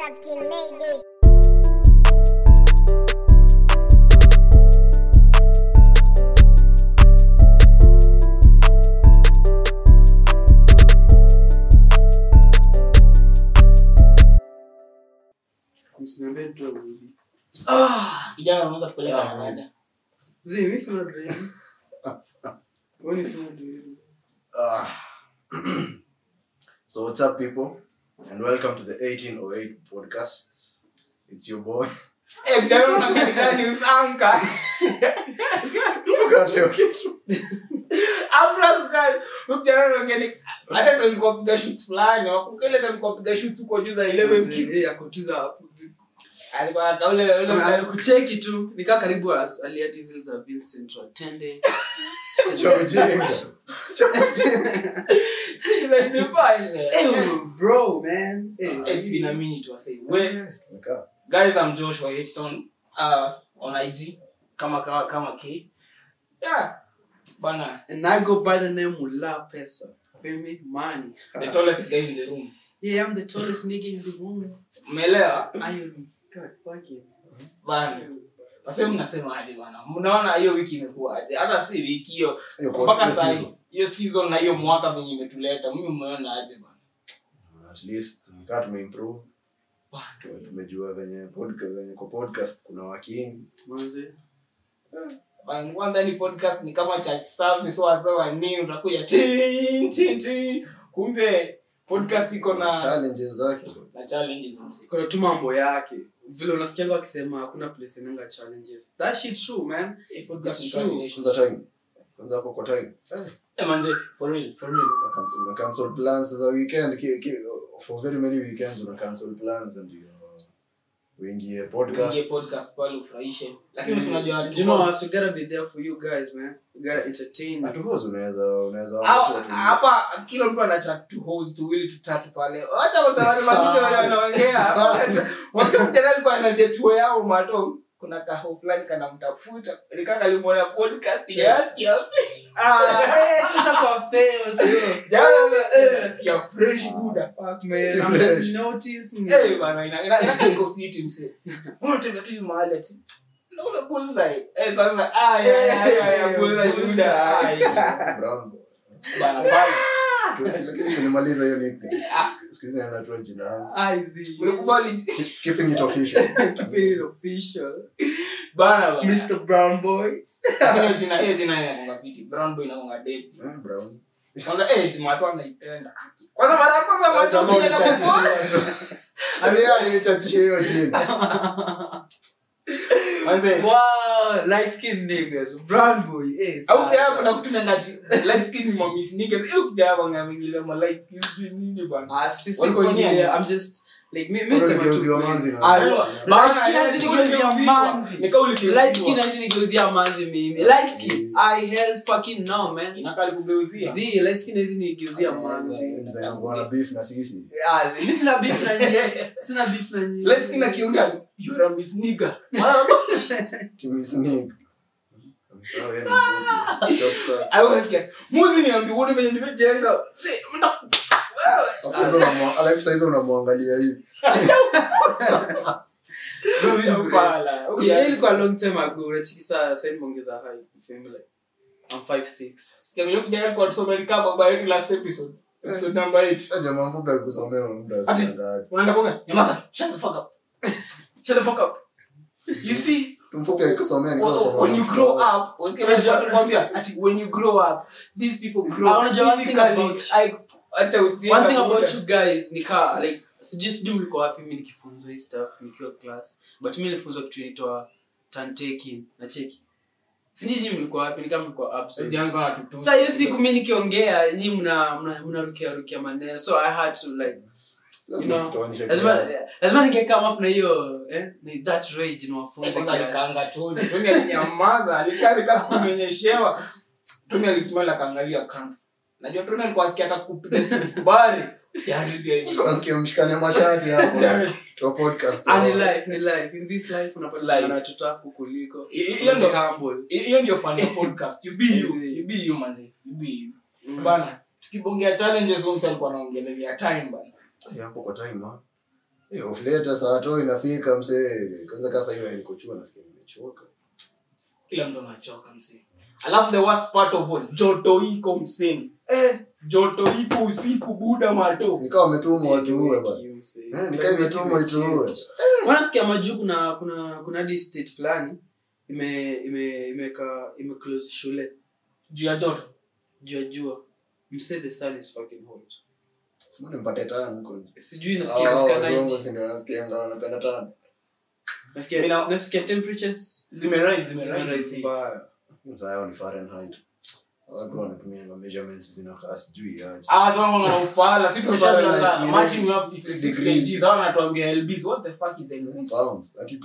Captain Mayday. Msiniambie tu arudi. kijana unaweza kupeleka Ah, msaada Zee, mimi sina drive. Wewe ni sina drive. Ah. so what's up people and welcome to the 1808 podcast it's your boy eh kijana unataka gani usanka Ukate hiyo kitu afla kukali kijana unataka hata tulikuwa piga shoots fulani wakukele tulikuwa piga shoots huko juu za 11 kick Eh, akutuza hapo. alikuwa akaule ule msanii kucheki tu nikaa karibu as alia diesel za Vincent Watende. cha ujinga si za nipashe Eh, bro, man. Eh, it's been a minute wasay we Nikaa. guys i'm joshua Hitchton uh on ig kama kama kama k yeah bana And I go by the name Mula Pesa. Feel me? Money. the tallest guy in the room Yeah, I'm the tallest nigga in the room. umeelewa I am God fucking. bana wase mnasema aje bana mnaona hiyo wiki imekuwa aje hata si wiki hiyo Hiyo mpaka podcast saa season. hiyo season na hiyo mwaka venye imetuleta mimi umeona aje bana at least nikaa tumeimprove Tume- tumejua venye podcast venye kwa podcast kuna wakingi Manze. Bana, kwanza ni podcast ni kama church service wasawa nini utakuja tin tin tin kumbe podcast iko na challenges zake na challenges msi kuna tu mambo yake vile unasikianga wakisema hakuna place inanga challenges that shit true man Hii podcast It's ni true. challenges. kwanza time kwanza hapo kwa time eh, Eh, manze for real for real una cancel una cancel plans za weekend ki, ki, for very many weekends una cancel plans ndio uingie podcast Uingie podcast pale ufurahishe lakini si unajua you know us we gotta be there for you guys man we gotta entertain At course unaweza unaweza Hapa- watu- hapa kila mtu anataka tu host tuwili tutatu pale wacha wasawali mazito wale wanaongea wasikia mjana alikuwa anaambia chuo yao mato kuna kaho fulani kanamtafuta nikaka alimwona podcast kijasikia ah hey especially for famous bro jana nasikia fresh buda fuck man Too I'm fresh. not notice eh bana ina ina ina iko fiti mse unataka tu mahali ati naona bullseye eh kwanza ah ya ya ya ya bullseye buda ah, ya. Brown boy. bana bana Tu- si- lakini nimemaliza hiyo nickname. Ah. Siku- siku hizi natoa jina yangu. i see ulikubali Keep- keeping it official keep it official bana bana mr brown boy Lakini hiyo jina hiyo jina inakonga fiti brown boy inakonga dead Eh, brown. kwanza eh watu wanaipenda kwanza mara ya kwanza watu Jamaa wanaipenda unichachishe kukuona. hiyo. Ani yeye alinichachisha hiyo jina Manze, wow light skin niggas brown boy eh au pia sasa. hapo na kutumia ngati light skin ma miss niggas hiyo kuja hapo ngamingile ma light skin sijui nini bana Ah, sisi Walifanyia kwenye nini? I'm just like mi mi Bado sema tu nigeuziwa kweli. manzi na- Ah, Ayo, light maana skin yani hazidi geuzia uligeuzwa. manzi. Ni kama uligeuzwa. light skin hazidi geuzia manzi mimi light skin I hell fucking no man inakaa likugeuzia zi light skin hazidi geuzia manzi Design wangu wana beef na sisi ah zi mi sina beef na nyie sina beef na nyie light skin akiunda you're a miss nigga Team is Nick. I'm sorry, ni mfupi. Short stack. I always get muzi niambi uone venye nimejenga si mta Alafu sasa unamwa- alafu sasa hizo unamwangalia hivi Bro, mi- Chapala. Yeah, ilikuwa long time ago unachiki saa sasa nimeongeza height you feel me like I'm 5'6 Sikia venye kijana kwa tusome kama baba yetu last episode episode number 8 Eh, jamaa mfupi akikusomea muda Ati. asitangaje. unaenda kuongea nyamaza shut the fuck up shut the fuck up you see Mfupi akikusomea ni kama when, somo when you la grow mtandao. up wasikia venye wanakuambia, ati when you grow up these people grow Ah, unajua one thing physically, about- I- hata ujinga one thing buda. about you guys nika like sijui sijui mliko wapi mi nikifunzwa hii stuff nikiwa class but mi nilifunzwa kitu inaitwa turn taking na cheki sijui nyinyi mlikuwa wapi nikaa mlikuwa absent Ujinga wanatutusi. sasa hiyo siku mi nikiongea nyi mna mna- mnarukia rukia maneno so i had to like Lazima you know, tutoanishe lazima kiasi. lazima ningekama up na hiyo eh na that rage niwafunze Kwanza kiasi. alikaanga Tony. Tony alinyamaza alikaa alikaa kumenyeshewa Tony alisimama akaangalia kando najua Tony alikuwa asikia hata kupiga kubari tayari pia ni- Nasikia mshikane mashati hapo. Tayari. Tuwa podcast. Ah, ni life ni life in this life unapata life. na watoto afu kuliko I- i- hiyo ndio- humble hiyo ndio fun ya podcast you be you you be you manzi you be you bana tukibongea challenges huyo mtu alikuwa anaongelea time bana Eh, hapo kwa time ha. Eh, off later saa to inafika msee kwanza kasa hiyo nikochua nasikia nimechoka kila mtu anachoka msee alafu the worst part of all joto iko msee eh joto iko usiku buda mato nikawa wametumwa watuue bana Kiu, msee. eh nikawa imetumwa ituue wanasikia majuu kuna kuna kuna hadi state fulani ime ime imeka ime close shule juu ya joto juu ya jua mse the sun is fucking hot simoni mpate tano huko sijui nasikia hao kufika wazungu 90 si ndio nasikia ngao wanapenda tano nasikia Mina- nasikia temperatures zimerise zimerise zimerise mbaya sasa hao ni Fahrenheit watu wanatumia ma measurements zinakaa sijui aje Ah, sasa wana ufala si Fahrenheit tumeshaanza ni imagine you have 56 degrees. kg sasa wanatuambia lbs what the fuck is lbs pounds ati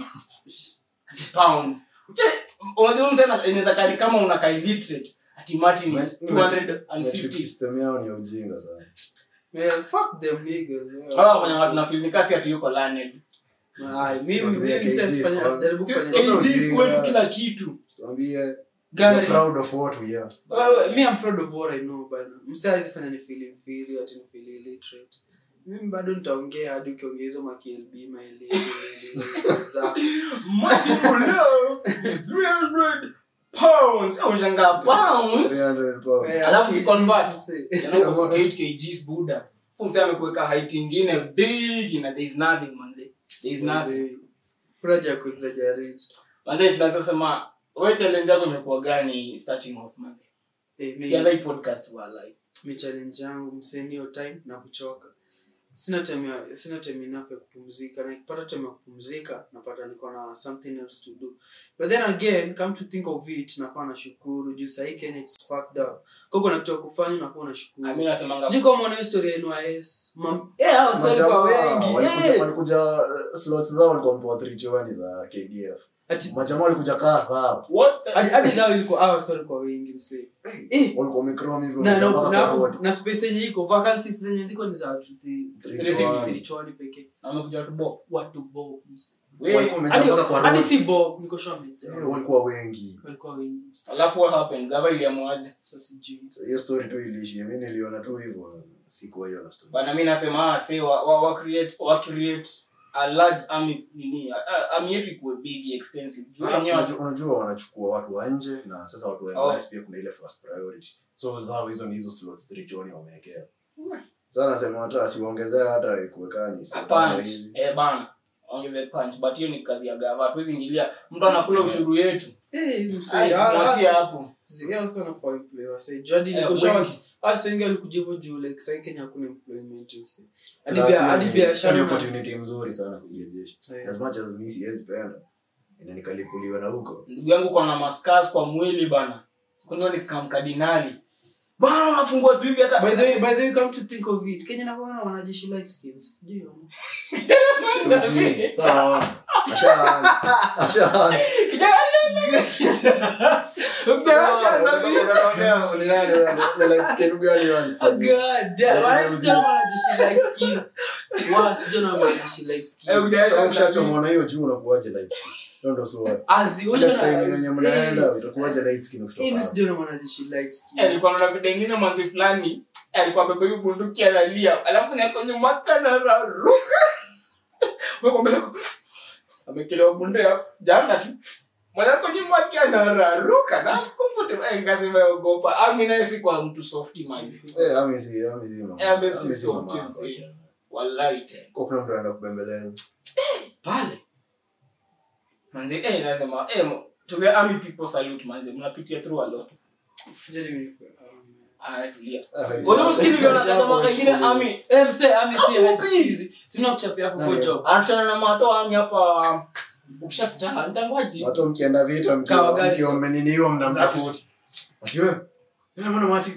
pounds Che, unajua msana inaweza kani kama unakaa illiterate ati martin is Metric 250 system yao ni ya ujinga sana man fuck them niggas yeah. hawa kwenye watu na film kasi ati yuko learned Ah, mimi Tunatumia mimi sasa kgs sifanya kwa- sijaribu Si- kufanya Kg. kgs kwetu kila kitu tuambie we gari are proud of what we are Well, me I'm proud of what I know bana. Msa hawezi fanya ni feel inferior ati ni feel illiterate. Mimi bado nitaongea hadi ukiongea hizo ma KLB ma LA za martin below is 300 pounds Eh, unashangaa pounds 300 pounds Alafu KG, ukiconvert. mse. Yana uko 48 kgs buda fumse amekuweka height ingine big na there is nothing manze there is nothing Kuna haja ya kuexaggerate. manze tunaweza sema wewe challenge yako imekuwa gani starting off manze Eh, tukianza mi hii podcast wa live mi challenge yangu mseni hiyo time na kuchoka. Sina time ya, sina time enough ya kupumzika na nikipata time ya kupumzika napata niko na something else to do. But then again, come to think of it, nafaa nashukuru juu sahii Kenya it's fucked up. Kwa kuna kitu ya kufanya unafaa unashukuru. mimi nasemanga sijui kama mwana historia ya NYS Mam- eh, hao waswali kwa Majamaa, wengi walikuja- eh. walikuja uh, slots zao walikuwa wamepewa three chowani za kdf Ati- majamaa walikuja kaa thao what the hadi hadi zao ilikuwa hao waswali kwa wengi msee eh walikuwa wamechrome hivyo na wamejaa na mpaka kwa road. na, na space yenye iko vacancies zenye ziko ni za watu thi- Three 350 chwani. three chwani pekee amekuja tu bo watu bob msee wewe Walikuwa wamejaa hadi mpaka kwa hadi road. si bob niko sure wamejaa Eh, walikuwa wengi walikuwa wengi msee alafu what happened gava iliamuaje sasa sijui So, hiyo story tu iliishia mi niliona tu hivyo sikuwa hiyo na story bana mi nasema ah, say wa, wa, wa create wa create a large army nini a- a- army yetu ikuwe big extensive juu Ah, wenyewe unajua- unajua wanachukua watu wa nje na sasa watu wa Oh. NYS pia kuna ile first priority so zao hizo ni hizo slots three choni wamewekea sasa nasema hata asiwaongezea hata kuwekani a punch eh bana ongeze punch but hiyo ni kazi ya gava hatuwezi ingilia mtu anakula ushuru yetu eh msee Ai, ah, tumwachie ah, hapo Zia also wanafaa employ wase. Juu hadi Eh, niko sure wengi. wase- wase wengi walikuja hivyo juu like sahii Kenya hakuna employment mse. Hadi Plus, bia- hiyo hadi ni- biashara hiyo ni na- opportunity mzuri sana kuingia jeshi Eh. as much as mi siwezi penda inanikalipuliwa na huko ndugu yangu kona maskas kwa mwili bana kunio ni scam kardinali bana unafungua tu hivi hata By the way, by the way, come to think of it, Kenya inakuwa na wanajeshi light skins. Sijui wana. Mjini. Sawa. Ashaanza. Ashaanza. Kijana- Ukisema Unaongea, ni nani, ni light skin gani wani? Oh god, damn, Yeah, why yeah, sijui wana wanajeshi light skin? Wa, sijui wana wanajeshi light skin. Eh, ukijana- Kama ukishachomwa hiyo juu unakuwaje light skin? Hiyo ndo swali. Azi, Ile usha na- training yenye eh, mnaenda utakuwaje light skin eh, ukitoka mi hapo? sijui wana wanajeshi light skin. Eh, alikuwa naona video ingine mwanzi fulani eh, alikuwa bebe hiyo bunduki analia alafu na kwenye maka na raruka weko mbele ko amekelewa bunde hapo jana tu mwana kwenye maki anararuka na comfortable eh ngasema ogopa ami naye si kwa mtu softy mind Eh, ami si- ami si mama. Eh, ami si Ami si soft, mama msi. yako. wallahi tena Kwa kuna mtu anaenda kubembeleza. Pale. manzi eh nasema eh mo- to the army people salute manzi mnapitia through a lot Sijui ni- ah tulia Ah, haiti- Wewe usikii vile haiti wanataka hapo mwaka ingine wachukue. army Eh, mse, ami si light Fupi. skins. Sina kuchapia hapo for Nani? job. anashana na mato army hapa ukishapita ntangwaji Watu mkienda vita Kawa mkiwa gari mkiwa so- mmeniniwa mnamtafuta. Ati wewe? Nina mwana mati.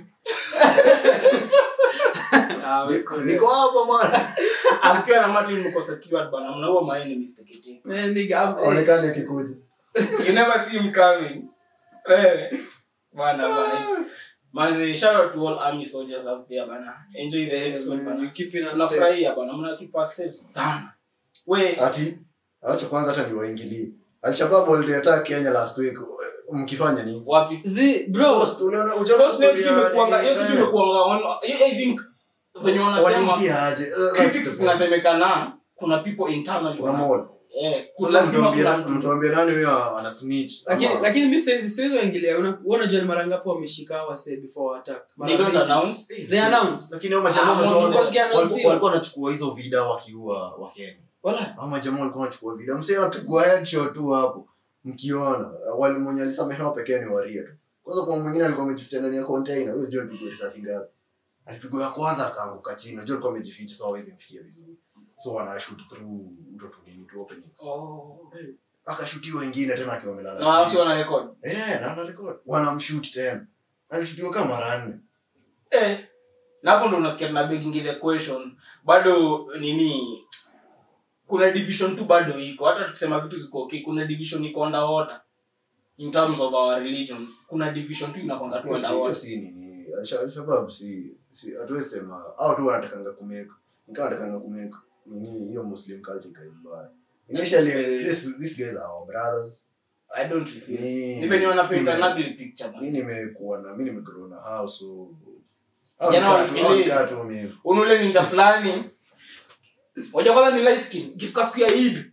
Ah, Niko- Niko hapa mwana. amkiwa na Martin mko secured bana mnaua my enemies tekete man, nigga, I'm- eh, Aonekane akikuja. you never see him coming eh bana bana it's manze shout out to all army soldiers out there bana enjoy the eh, episode man, bana you keeping us safe. tunafurahia bana mna keep us safe sana we ati acha kwanza hata niwaingilie alshabab waliletea kenya last week mkifanya nini wapi Zi, bro, Post, uliona- ujaona Because hiyo story kitu ya- imekuanga hiyo kitu eh, imekuanga on- hiyo- I think venye wanasema waliingia aje Eh, that's critics the point. zinasemekana kuna people internally Kuna wana- mall. eh, kuna Sasa lazima mtuambie kuna na- mtu mtuambie nani huyo ana snitch lakini ama- lakini mi siwezi siwezi waingilia Una- wewe unajua ni mara ngapi wameshika hawa wase before attack Mara they don't mingi. announce they announce lakini hao majamaa Ah, unajua most walikuwa- because they walikuwa announce walikuwa wanachukua hizo vida wakiua wakenya wala hao majamaa walikuwa wanachukua vida msee anapigwa headshot tu hapo mkiona wale mwenye alisamehewa pekee ni waria tu kwanza kuna mwingine alikuwa amejificha ndani ya container huyo sijui alipigwa risasi ngapi alipigwa ya kwanza akaanguka chini unajua alikuwa amejificha so hawezi mfikia vizuri so wana shoot through uto tu nini tu openings oh akashutiwa wengine tena akiwa amelala na wao si chini wana record eh na ana record wanamshoot tena alishutiwa kama mara nne eh na hapo ndo unasikia tuna begging the question bado nini kuna division tu bado iko hata tukisema vitu ziko okay kuna division iko underwater in terms of our religions kuna division tu inakwanga tu Hiyo si- hiyo underwater si nini Al- Al-Shabaab si si hatuwezi sema au tu wanatakanga kumeka nikawa wanatakanga kumeka nini hiyo muslim culture ikae mbaya initially this these guys are our brothers i don't refuse Ni- ni venye wanapaint an ni- ugly picture man. mi nimekuwa na mi nimegrow na hao so Jana Hao nikaa tu- hao walisili. nikaa tu mimi unule ninja fulani moja kwanza ni light skin ikifika siku ya Eid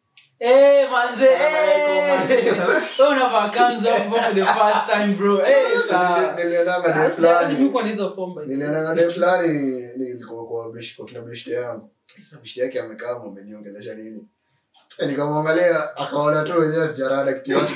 Eh, manze, Salamu alaikum, eh. manze. Wewe unavaa kanzu hapo for the first time bro. Eh, saa. Nili- niliendanga Saa, day sijaona mimi fulani kwa hizo form by the way. niliendanga day fulani nilikuwa kwa bish kwa kina beshte yangu sasa beshte yake amekaa ameniongelesha nini Eh, nikamwangalia akaona tu wenyewe sijarada kitu yote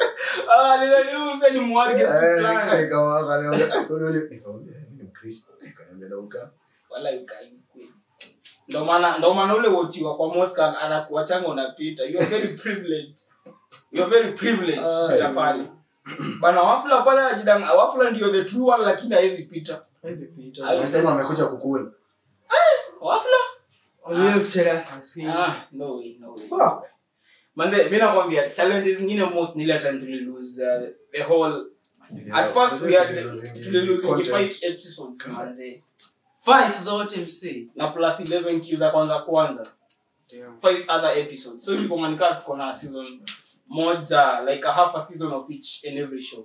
ah lile lile sasa ni mwarige siku Eh, fulani nika- nika- akaniambia, "Ah, kwani wewe-" Nikamwambia, "Eh, mimi ni Mkristo." Akaniambia, "Na uka?" wala ukai kweli ndo maana ndo maana ule wochiwa kwa Moscow anakuachanga unapita you are very privileged you are very privileged Ah, ya pale bana wafula pale ajidanga wafula ndio the true one lakini hawezi pita Haizi pita. Ayo. Amesema amekuja kukula wafula Wewe kuchelewa saa sita. ah no way no way manze mimi nakwambia challenges zingine most ni ile time tuli lose uh, the whole at first we had tuli lose Content. five episodes manze Five zote msi. na plus 11 kills za kwanza kwanza Damn. five other episodes so ilipomaanika tuko na season moja like a half a season of each and every show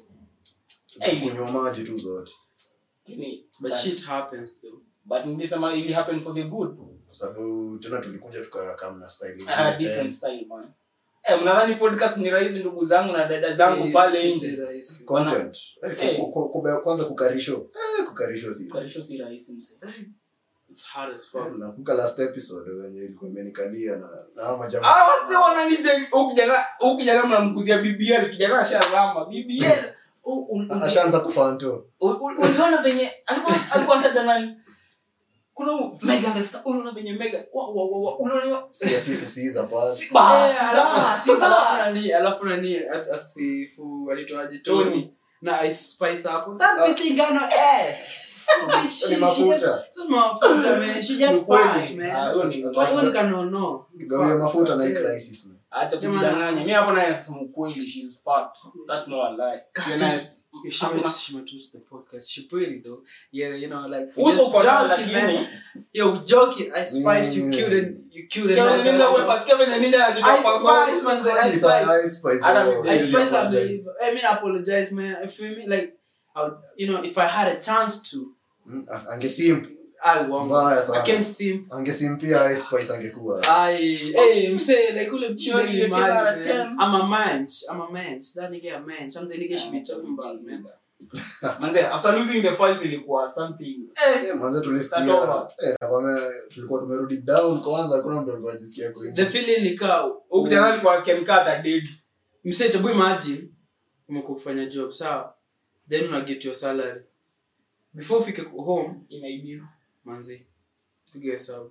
Za kunywa maji tu zote Lakini, But shit happens though. but nilisema ili happen for the good kwa sababu tena tulikuja tukakam na style I had ingine different tena. style man eh mnadhani podcast ni rahisi ndugu zangu na dada zangu Eh, pale si- si nje rahisi. content Eh, Eh. ku- ku- kube- kwanza kukarisho Eh, kukarisho si kwa hiyo si rahisi mse It's hard as fuck. Eh, nakumbuka last episode wenye ilikuwa imenikalia na na hao majamaa ah wasi wananije huyu kijana huyu kijana mnamkuzia BBL kijana ashazama BBL u- u- u- ashaanza kufanto U- u- uliona venye alikuwa alikuwa anataja nani kuna huyu Megan the Star unaona venye Megan wa wa wa wa unaona siasifu siiza pasi si ba Eh, si alafu- za si alafu za nani- alafu nani at- asifu alitoaje Tony. Tony na Ice Spice hapo. That Ah. bitch ain't got no ass. She- she Ni mafuta. just- just mafuta, man. She just Ukweli. fat, man. Ah, huyo ni- What- what can you know? gawie mafuta na hii Yeah. crisis man. acha kujidanganya mimi hapo naye nasema ukweli she's fat that's not a lie Hiyo naye- She hakuna- might, she might watch the podcast. She pretty though. Yeah, you know, like we uso just uko nao joking, man. lakini Yo, we joking. I spice you Mm. killed it. You killed it. sikia venye ninja wepa sikia venye ninja anajitoa Ice kwa Spice, ngozi. man. Ice It's a Spice. Ice Spice, Adam oh, is I Really spice apologize. I mean, I apologize, man. You feel me? Like, I would, you know, if I had a chance to, Mm, a- angesimp I won't. mbaya I sana can't simp. angesimpia Ice Spice angekuwa I, hey, I'm saying, like, who Sure, you take out a ten. I'm a man. I'm a man. That nigga a man. Something nigga should be talking about, man. manze after losing the files ilikuwa something Eh, manze tulisikia Tatoma. eh, nakwambia tulikuwa tumerudi down kwanza hakuna mtu alikuwa ajisikia The kuingia feeling nika, huyu kijana alikuwa asikia nikata dead mse tebu imagine umekuwa kufanya job sawa then una get your salary before ufike ku- home inaibiwa manzi piga hesabu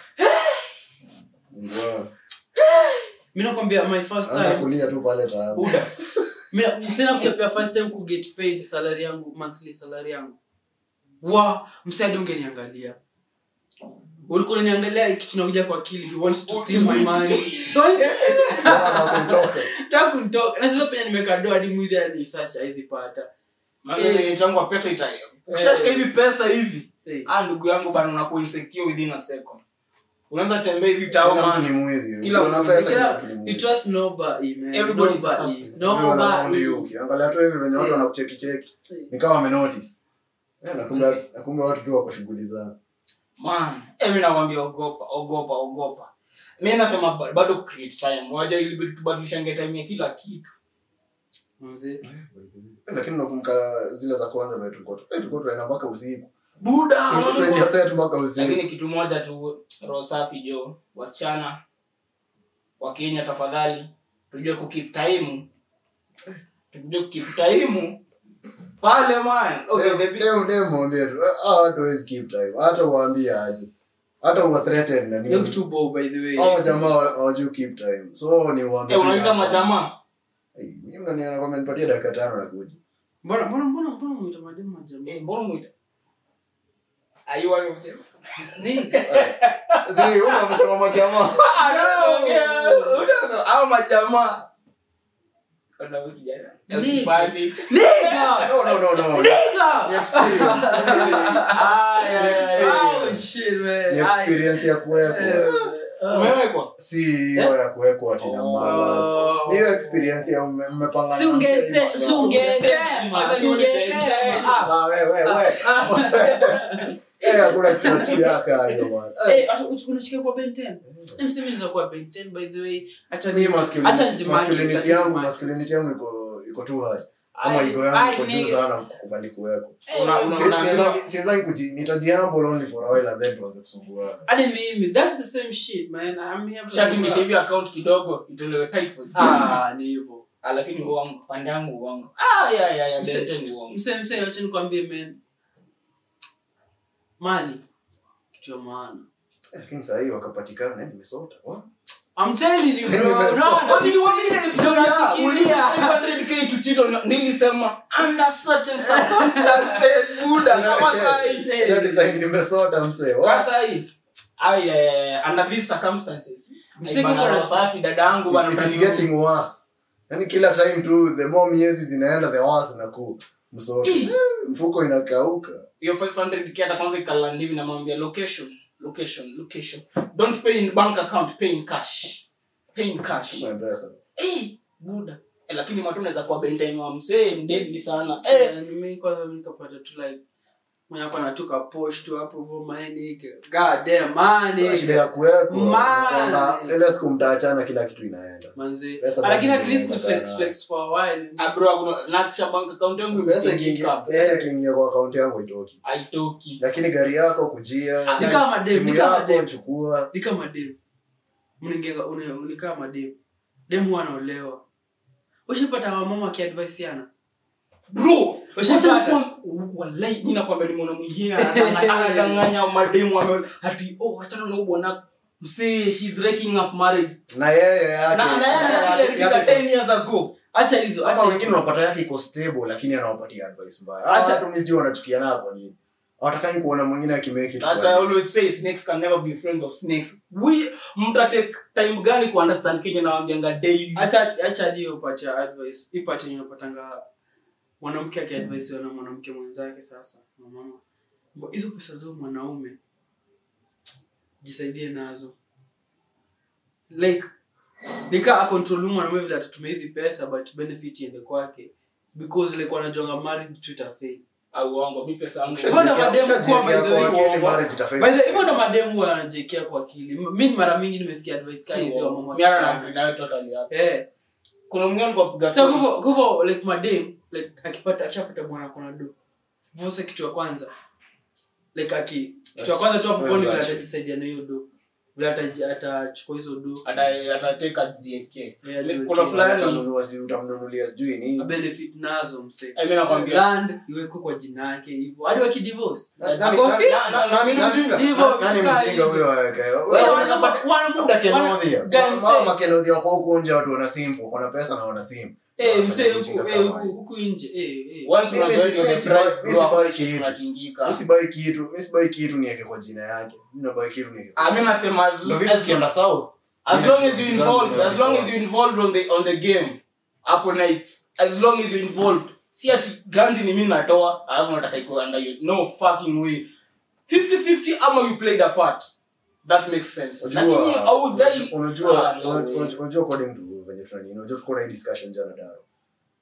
Wow. mi nakwambia my first anza time kulia tu pale taabu buda mi- msina kuchapia first time ku get paid salary yangu monthly salary yangu wa msadi ungeniangalia ulikuwa unaniangalia kitu nakuja kwa akili he wants to steal my money He wants to steal- Anakutoka. Nataka kunitoka na sasa penye nimeka doa hadi mwizi hadi search haizipata manze tangu pesa ita ukishashika hivi pesa hivi Eh. ah ndugu yangu bana unakuwa insecure within a second unaweza tembea hivi tao Kila mtu ni man mwizi Kila Ukiona mtu- pesa kila Kila- mtu ni you mwizi trust nobody man Everybody is a nobody suspect. Everyone around you, nobody ukiangalia tu hivi venye watu wanakucheki cheki nikawa wamenotice Eh, na kumbe- na kumbe watu tu wako shughuli zao man emi nakwambia ogopa ogopa ogopa mi nasema ba- bado create time waja ilibidi tubadilishange time ya kila kitu Manze. lakini nakumbuka zile za kwanza vile tulikuwa tu- eh, tulikuwa tunaenda mpaka usiku buda Tulikuwa tunaingia set mpaka usiku lakini kitu moja tu roho safi jo wasichana wa kenya tafadhali tujue kukip time tujue kukip time pale man okay, Dem- baby. dem- dem mwambie tu eh, hawa watu hawezi keep time hata uwaambie aje hata uwa threaten na Hiyo nini kitu bo by the way. hao jamaa hawa- hawajui keep time so ni uwaambie Eh, tu unaita na- majamaa Eh, mimi unaniona kwamba nipatie dakika tano na kuja Mbona mbona mbona mbona mwita mademu majamaa? Eh, mbona mwita are you one of them si huyu amesema majamaa Ah, no, okay. Unaweza- hao majamaa Kuna huyu kijana Usifanye. Nigga! no no no no ni Nigga! experience Ah, yeah, yeah, yeah. Oh shit man. ni experience ya kuwekwa Umewekwa? si hiyo ya kuwekwa ati na malas ni hiyo experience ya ume- mmepanga Si ungese- si ungesema, si ungesema. Ah. Ah, we, we, we. Eh, hakuna kitu nachukiaka hiyo bwana. Eh, Eh, atu- utu- unashika kwa Ben 10? Eh, msemi inaweza kuwa Ben 10 by the way. Acha mi ni- masculinity- acha nijimarket, masculinity acha yangu nijimarket. masculinity yangu iko iko tu high ama Ai, ego yangu ai, iko juu nigga. sana kukubali kuwekwa Una- una- Si- una- siwezangi- siwezangi kuji- nitajihamble only for a while and then tuanze kusumbuana Hadi mimi, that's the same shit, man. I'm here for- shatingisha hivi account kidogo itolewe typhoid. Ah, ni hivyo. Ah, lakini uongo pande yangu uongo ah, yeah, yeah, yeah, Mse- Dente ni uongo mse mse wacha nikwambie man mali kitu ya maana Eh, lakini saa hii wakapatikana eh, nimesota Wa? I'm telling you bro Nimesoma. no Only one episode ya Unafikiria. ulipa 500k to cheat on nilisema under certain circumstances buda kama sai Hiyo design nimesota msee Wa? kama sai ai eh, under these circumstances Mseko Bana, kuna- roho safi dadangu bana It- it is mtani- getting worse yani kila time tu the more miezi zinaenda the worse naku msota Eh, mfuko inakauka hiyo 500k hata kwanza ikalandi hivi namwambia location location location don't pay in bank account pay in cash pay in cash Kama pesa Eh, buda Eh, lakini matu unaweza kuwa bentime wa msee mdedli sana eh, Eh, mimi kwanza nikapata tu like mwenye ako anatoka posh tu hapo hivyo maeni god damn man Sasa shida ya kuwekwa Man. kwamba ile siku mtaachana kila kitu inaenda manzi Pesa lakini bado at least inaweza flex kaa flex for a while ah, bro kuna nakisha bank account yangu pesa imeingia ikiingia cap. pesa ikiingia kwa akaunti yangu itoki haitoki lakini gari yako kujia ni kama dem simu ni kama yako dem chukua ni kama dem mningeka ni kama dem dem wanaolewa ushipata wamama wakiadvaisiana bro Ushapata? wacha nikuwa- wallahi mi nakwambia nimeona mwingine anadanganya- anadanganya mademu ame ati oh wachana na huyu bwana msee she's raking up marriage na yeye yake na na yeye yake- anapiga yake- 10 years ago acha hizo hata acha wengine unapata yake iko stable lakini anawapatia advice mbaya Acha- acha tu mimi sijui wanachukia nayo kwa nini hawatakai kuona mwingine akimake it That's kwa why I nini. always say snakes can never be friends of snakes. We mtatake time gani ku understand Kenya na wambianga daily. acha acha hadi hiyo part ya advice hii part yenye unapatanga mwanamke akiadvaisiwa na mwanamke mwenzake sasa na mama Mbo- hizo pesa zao mwanaume jisaidie nazo like nika akontrol huyu mwanaume vile atatumia hizi pesa but benefit iende kwake because like wanajonga married to itafail Au uongo mi pesa yangu. Ushajiwekea- Mbona mademu ushajiwekea kuwa by the way kwa akili uongo? marriage itafail. by the hivyo ndo mademu wanajekea kwa akili M- mi mara mingi nimesikia advice Si kama hizi wa uongo. mama Mi hata wakifanya. na agree nayo totally hapo. eh Kuna mwingine alikuwa apiga so story. kwa hivyo- kwa hivyo like madem like akipata akishapata bwana kona do vosa kitu ya kwanza like aki kitu ya kwanza tu hapo That's vile well atajisaidia na hiyo do vile ataji- atachukua hizo do Ata- atateka zieke. Yeah, Ni- jiwekee. kuna fulani- Utamnunua si- utamnunulia sijui nini A benefit nazo mse Eh, mi nakwambia. land iwekwe kwa jina yake hivyo hadi wakidivorce Na- nani- Ako nani- fit? na- na- nani- Mimi ni mjinga. nani- Hivyo, nani vitu kaa mjinga hizo. huyo aweke? Wewe Wewe- wana- wana- labda wana- Kelodhia. guy Ma- mse- mama Makelodhia wako huko nje watu wana simu wana pesa na wana simu eh Wanafanya mse ujinga huku kama eh, huku hiyo. huku nje eh eh Once Mimi unajoin si- your mimi si- price, mimi bro, si buy hapo kitu. unatingika. mi sibai kitu mi sibai kitu niweke kwa jina yake mi nabai kitu niweke kwa Ah, mi nasema as- Ndio vitu as- zikienda south as Mimi long najua as you vitu zangu involved as long as zinawekwa. you involved on the on the game hapo night as long as you involved si ati ganzi ni mimi natoa alafu nataka iko under you no fucking way 50 50 ama you played a part that makes sense lakini Unajua- haujai unajua Ah, no unajua- way. unajua- unajua according to venye tunani unajua tulikuwa na hii discussion jana daro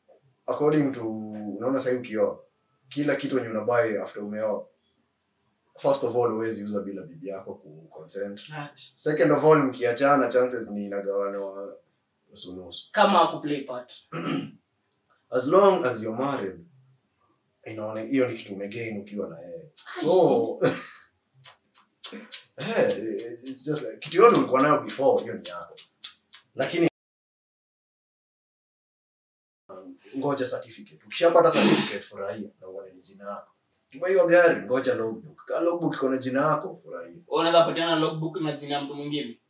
according to unaona sahii ukioa kila kitu wenye unabai after umeoa first of all huwezi uza bila bibi yako ku consent Ati. second of all mkiachana chances ni inagawana nusunusu kama akuplay part as long as you're married inaone hiyo ni kitu umegain ukiwa na yeye so eh, it's just like kitu yote ulikuwa nayo before hiyo ni yako lakini um, ngoja certificate ukishapata certificate furahia na uone ni jina yako kiba hiyo gari ngoja logbook ka logbook iko na jina yako furahia unaweza patiana logbook na jina ya mtu mwingine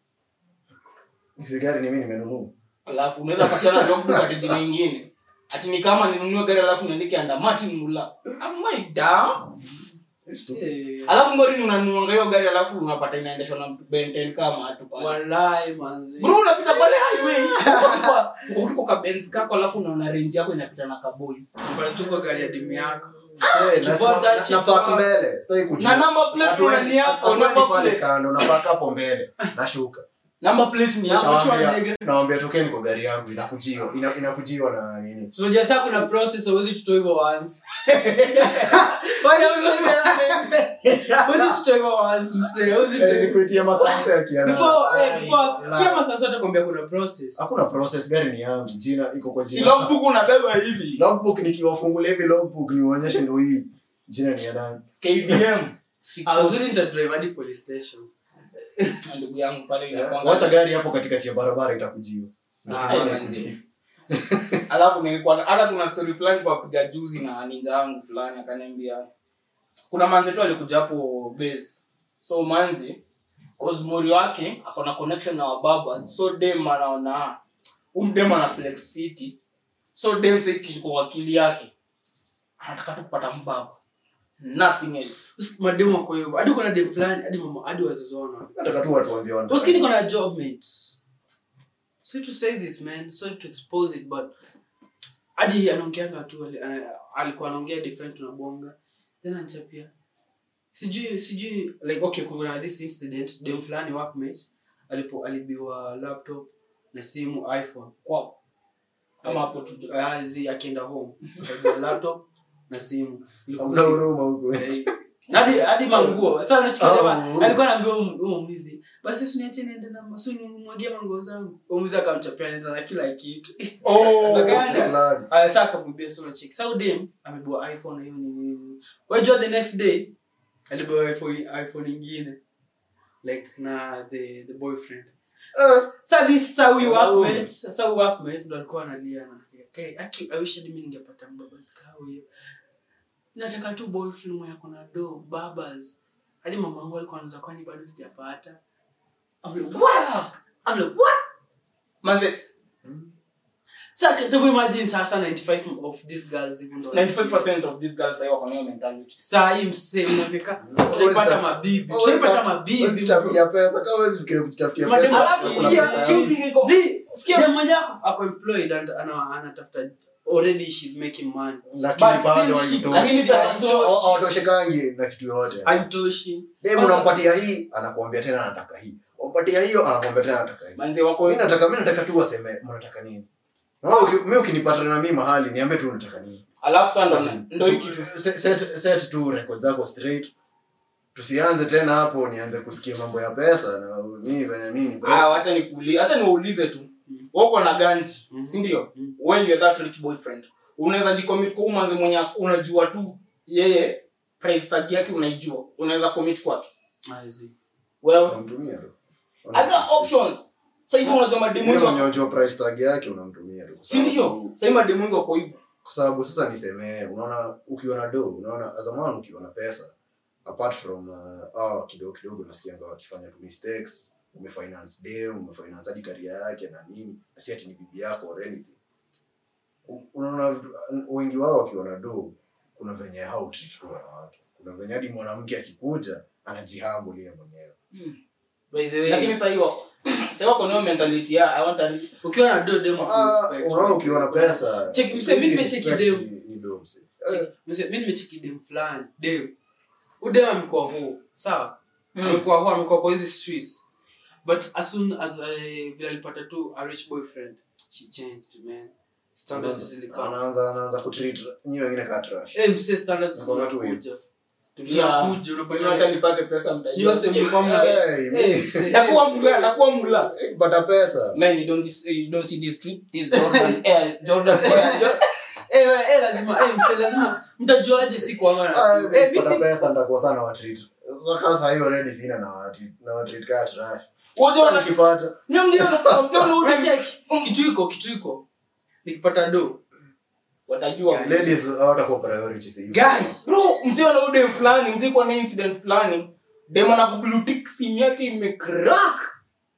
hizi gari ni mimi nimenunua alafu unaweza patiana logbook ati jina ingine ati ni kama ninunue gari alafu niandike anda martin mula am I down It's stupid. Eh, alafu ngori unanuanga hiyo gari alafu unapata inaendeshwa na mtu benten kama hatu pale walai manzi bro unapita pale highway uko kwa- uko tuko ka benz kako alafu unaona range yako inapita na ka boys Unatupa gari ya demu yako Eh, To na- board that na- shit na park up. mbele sitaki kujua na number plate Hatuendi- una ni yako hatuendi number pale plate kando napaka hapo mbele nashuka number plate ni yako Nawambia- nawambia tokeni kwa gari yangu inakujiwa ina- inakujiwa na nini tunajua saa kuna process hauwezi tutoa hivyo once Wacha tutoe hivyo- hauwezi tutoa hivyo once msee hauwezi tutoa Eh, hivyo- nikuitia masanse akiana Before- eh, before- Relax. pia masaa sote kwambia kuna process hakuna process gari ni yangu jina iko kwa si jina logbook unabeba hivi logbook nikiwafungulia hivi logbook niwaonyeshe ndo hii jina ni ya nani KDM I was willing to drive hadi police station Na ndugu yangu pale Eh, inakwanga wacha gari hapo katikati ya barabara itakujiwa Ndio Ah, tunaona manzi. ikujiwa. alafu nilikuwa na- hata kuna story fulani kwa piga juzi na ninja wangu fulani akaniambia kuna manzi tu alikuja hapo base so manzi cosmori wake ako na connection na wababa so dem anaona umdem ana flex fiti so dem sasa kiko kwa akili yake anataka tu kupata mbaba nothing else mademu wako hivyo hadi kuna dem fulani hadi mama hadi wazazi wao wana- nataka tu watu waambie wanataka Usikini nini. kuna job mate. Sorry to say this man, sorry to expose it but hadi anaongeanga tu ali- ana- alikuwa anaongea different tunabonga then anachapia sijui sijui like okay kuna this incident dem fulani workmate alipo alibiwa laptop na simu iphone kwa ama hapo tu azi akienda home alibiwa laptop na simu Ilikuwa Hamna usiku. huruma huko Eh, hadi hadi manguo sasa unachikia Oh. jamaa alikuwa anaambia huyo huyo mwizi basi usiniache niende na masu nimwagie manguo zangu huyo mwizi akamchapia nenda na kila kitu oh Akaenda. Fulani. aya sasa akamwambia sio check sasa udem amebua iphone na hiyo ni nini wajua the next day alibua iphone iphone nyingine like na the the boyfriend Eh, sasa this sasa we Oh. workmate sasa we workmate ndo alikuwa analia na okay aki i wish hadi mimi ningepata mbabas kao hiyo nataka tu boyfriend mwenye ako na do babas hadi mama wangu alikuwa anaanza kwani bado sijapata I'm like, what I'm like what manze sasa can you imagine sasa 95 of these girls even though 95% of these girls sasa wako na hiyo mentality saa hii msee unataka Always tutaipata tap- mabibi always tutaipata tap- mabibi always jitafutia pesa kama huwezi fikiria kujitafutia Mademu- pesa Alafu kuna sikia, pesa sikia yangu. uti niko- Zi- sikia- dem mwenye ako- ako employed and ana- anatafuta already she's making money lakini But bado still she- haitoshi. lakini pesa Haitoshi. so- hawatoshekangi na kitu yoyote haitoshi dem unampatia hii anakuambia tena anataka hii umpatia hiyo anakuambia tena anataka hii manze wako mi nataka mi nataka tu waseme mnataka nini Naona uki- mi ukinipatana na mi mahali niambie tu unataka nini alafu sasa ndo Basi, ndo tu- hii kitu set, set, set tu record zako straight tusianze tena hapo nianze kusikia mambo ya pesa na mimi venye mimi ni broke. ah wacha nikuulize hata niwaulize tu wako na ganji Mm. si ndio Mm. when you're that rich boyfriend unaweza jicommit kwa umanzi mwenye unajua tu yeye price tag yake unaijua unaweza commit kwake I see. well unamtumia tu other options sasa hivi unajua mademu Yeye wengi mwenye wako- unajua price tag yake unamtumia tu si ndio sasa hivi mademu wengi wako hivyo kwa sababu sasa nisemee unaona ukiwa na do unaona azamani ukiwa na pesa apart from uh, ah, kidogo kidogo nasikianga wakifanya tu mistakes umefinance dem umefinance hadi karia yake na nini na si ati ni bibi yako or anything U- unaona vitu- wengi wao wakiwa na do kuna venye how treat tu wanawake kuna venye hadi mwanamke akikuja anajihambuli yeye mwenyewe By the way, lakini sasa hivi wako sasa wako na hiyo mentality ya i want a rich ukiwa na do demo Ah, unaona ukiwa na pesa Check- siku mse, mimi hizi nimecheki respect dem. ni- ni do mse. Eh, mi nimecheki dem fulani dem udem amekuwa huu sawa Mm. amekuwa huu amekuwa kwa hizi streets but as soon as uh, vile alipata tu a rich boyfriend she changed man standards zilikaa anaanza anaanza kutreat nyi wengine kaa trash eh mse standards Nakwambia tu zinakuja tulia Tunakuja, Mimi unapata wacha nipate pesa hiyo mtajua sehemu kwa mna Hey, me. Eh, mse, takuwa mula takuwa mula pata pesa man you don't this, you don't see this trip this Jordan Air Jordan Air Jo- eh, eh, eh, lazima eh, mse lazima mtajuaje si kwa Ah, ngana eh mimi pata si pesa nitakuwa sana watreat sasa kasa hiyo already sina na watreat na watreat kaa trash Unajua sasa wana- nikipata Mimi mjio mjio ule unacheki kitu iko kitu iko nikipata do watajua ladies hawatakuwa priority sasa hivi guy bro mjio na udem fulani mjio kwa na incident fulani dem ana kublutik simu yake imecrack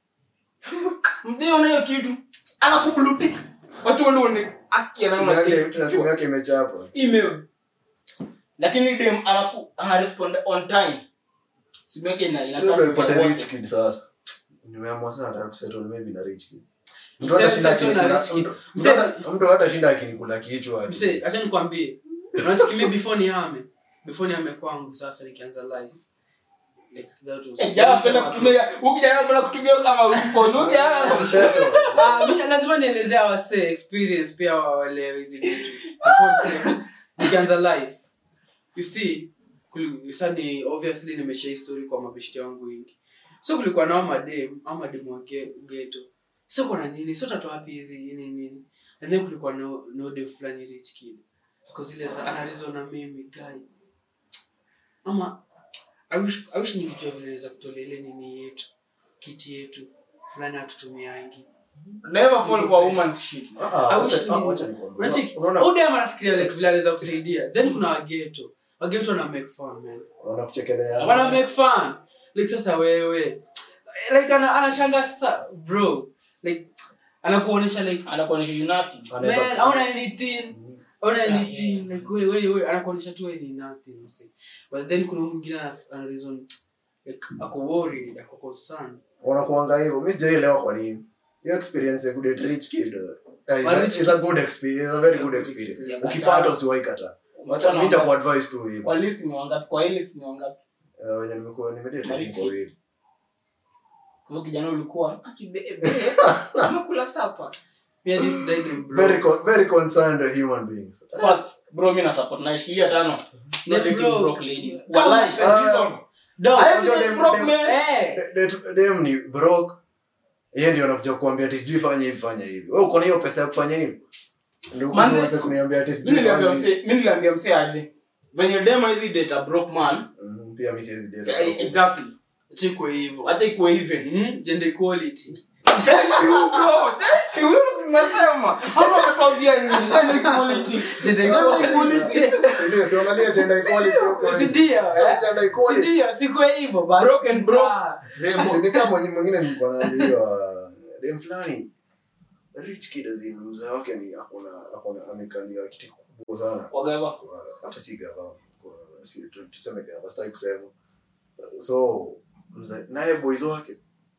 mjio na hiyo kitu ana kublutik watu wale wane aki Simu ana yake- na simu yake imechapa email lakini dem anaku ana respond on time simu yake ina ina Labda kasi nipate ya rich wote. kid sasa nimeamua sana nataka kusettle maybe na rich kid Mtu Mse- hatashinda settle na akinikula- rich kid. mtu- Mse- mtu hata- mtu hatashinda akinikula kichwa ati. mse acha nikwambie unachiki mimi before ni hame before ni hame kwangu sasa nikianza live like that was Eh, jamaa anapenda kutumia ukija anapenda kutumia kama uko lugha Settle. Ah, mimi lazima nielezea wase experience pia waelewe hizi vitu Before ni- nikianza live you see kuli- sasa ni obviously nimesha history kwa mabeshti wangu wengi so kulikuwa nao madem ama madem wa ge- ghetto so kuna nini so tatu wapi hizi nini nini and then kulikuwa no no dem fulani rich kid kwa zile za anarizo na mimi guy ama I wish, I wish ningejua vile naweza kutolea ile nini yetu kiti yetu fulani atutumiangi never fall for a woman's shit Ah, I wish wacha- ni- wacha nikwambie. Unacheki? Unaona- Huyu dem anafikiria like vile anaweza kusaidia then kuna wageto wageto na make fun man wanakuchekelea. wana make fun like sasa wewe like ana anashanga sasa bro like anakuonesha like anakuonyesha unati Anaweza- man hauna anything hauna Yeah, anything yeah. like wewe wewe wewe anakuonesha tu wewe ni nothing mse but then kuna huyu mwingine ana ana reason like ako worried ako concerned wanakuanga hivyo mi sijaielewa kwa nini hiyo experience ya kudate rich kid uh, is, But a, rich is a good experience is a very good experience Yeah, ukipata usiwahi kata wacha mi nitakuadvise tu hivyo kwa list ni wangapi kwa hii list ni wangapi Eh, wenye nimekuwa nimedate Na ni rich wawili kwa hiyo kijana ulikuwa akibebe amekula sapa me and this died in bro very con- very concerned human beings facts bro mimi na support naishikilia tano Yeah, not dating bro. broke ladies Come wallahi on, season Dog. I Unajua date dem- broke dem- man Eh. De- de- dem ni broke yeye ndio anakuja kuambia ati sijui fanya hivi fanya hivi wewe uko na hiyo pesa ya kufanya hivi ndio Manze- kuanza kuniambia ati mimi sijui niliambia fanya hivi mse mimi niliambia mse aje venye demo hizi date a broke man Mhm, pia mimi siwezi say, date exactly chikwe hivyo acha ikuwe even Mhm, gender equality thank you bro thank you Wewe ndio tunasema hapo umetuambia nini gender equality Gender Gender equality. equality ndio si unalia gender equality huko Si nje. ndio, Eh, eh? gender equality Sindio, sikwe hivyo basi. broke and broke Sawa. Rembo. Si ni kama mwenye- mwingine nilikuwa naambiwa dem fulani rich kid as in mzee wake ni akona akona amekalia kiti kubwa sana wagawa Kwa- hata si gava kwa- si tu- tuseme gava sitaki kusema so mzee naye boys wake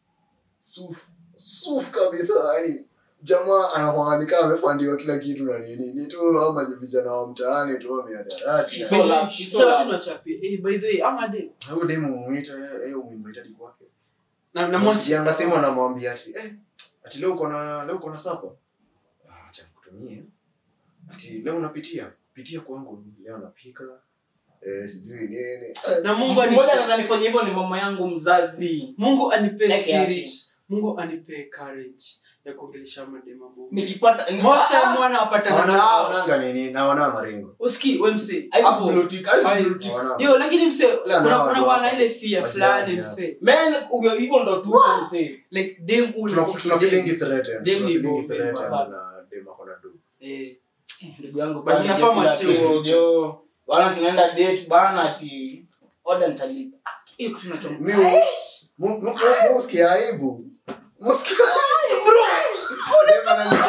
suf suf kabisa yani jamaa anakuangalia amefandiwa kila kitu na nini ni tu ama vijana wa mtaani tu wameadarati She's By so the way, loud, she's so so loud. lazima achapie. Eh, by the way, ama dem. huyo demu umuita yeye umuita hadi kwake Na- na mwachi- Kianga simu anamwambia ati eh, ati leo uko na leo uko na sapa. Ah, acha nikutumie. Ati leo unapitia, pitia kwangu leo napika. Eh, sijui nini. Eh, na mungu mmoja anipe, anaweza nifanyia hivyo ni mama yangu mzazi mungu anipe Peke yake. spirit mungu anipe courage ya kuongelesha madema Mungu. nikipata most time mwana wapatana hawana- nao hawananga nini na wana maringo. uski we mse Haizi hapo kublutiki, haizi Haizi. kublutiki. Hawana- yo lakini mse Acha kuna nao kuna watu wana wako. ile fear Wajani, fulani yeah. mse Man, huyo- hivyo ndo tuko msee like dem Tuna unachiki tuna dem. feeling threatened. Dem Tuna ni feeling bombe, threatened baba. na dem ako na do. Eh, ndugu yangu But pale inafaa kila mwachie kitu, huo. jo. bwana tunaenda date bana ati oda nitalipa Ah, hiyo kitu inacho- Mi mu- mu- mu- mu- Musikia aibu. Musikia aibu bro. Dem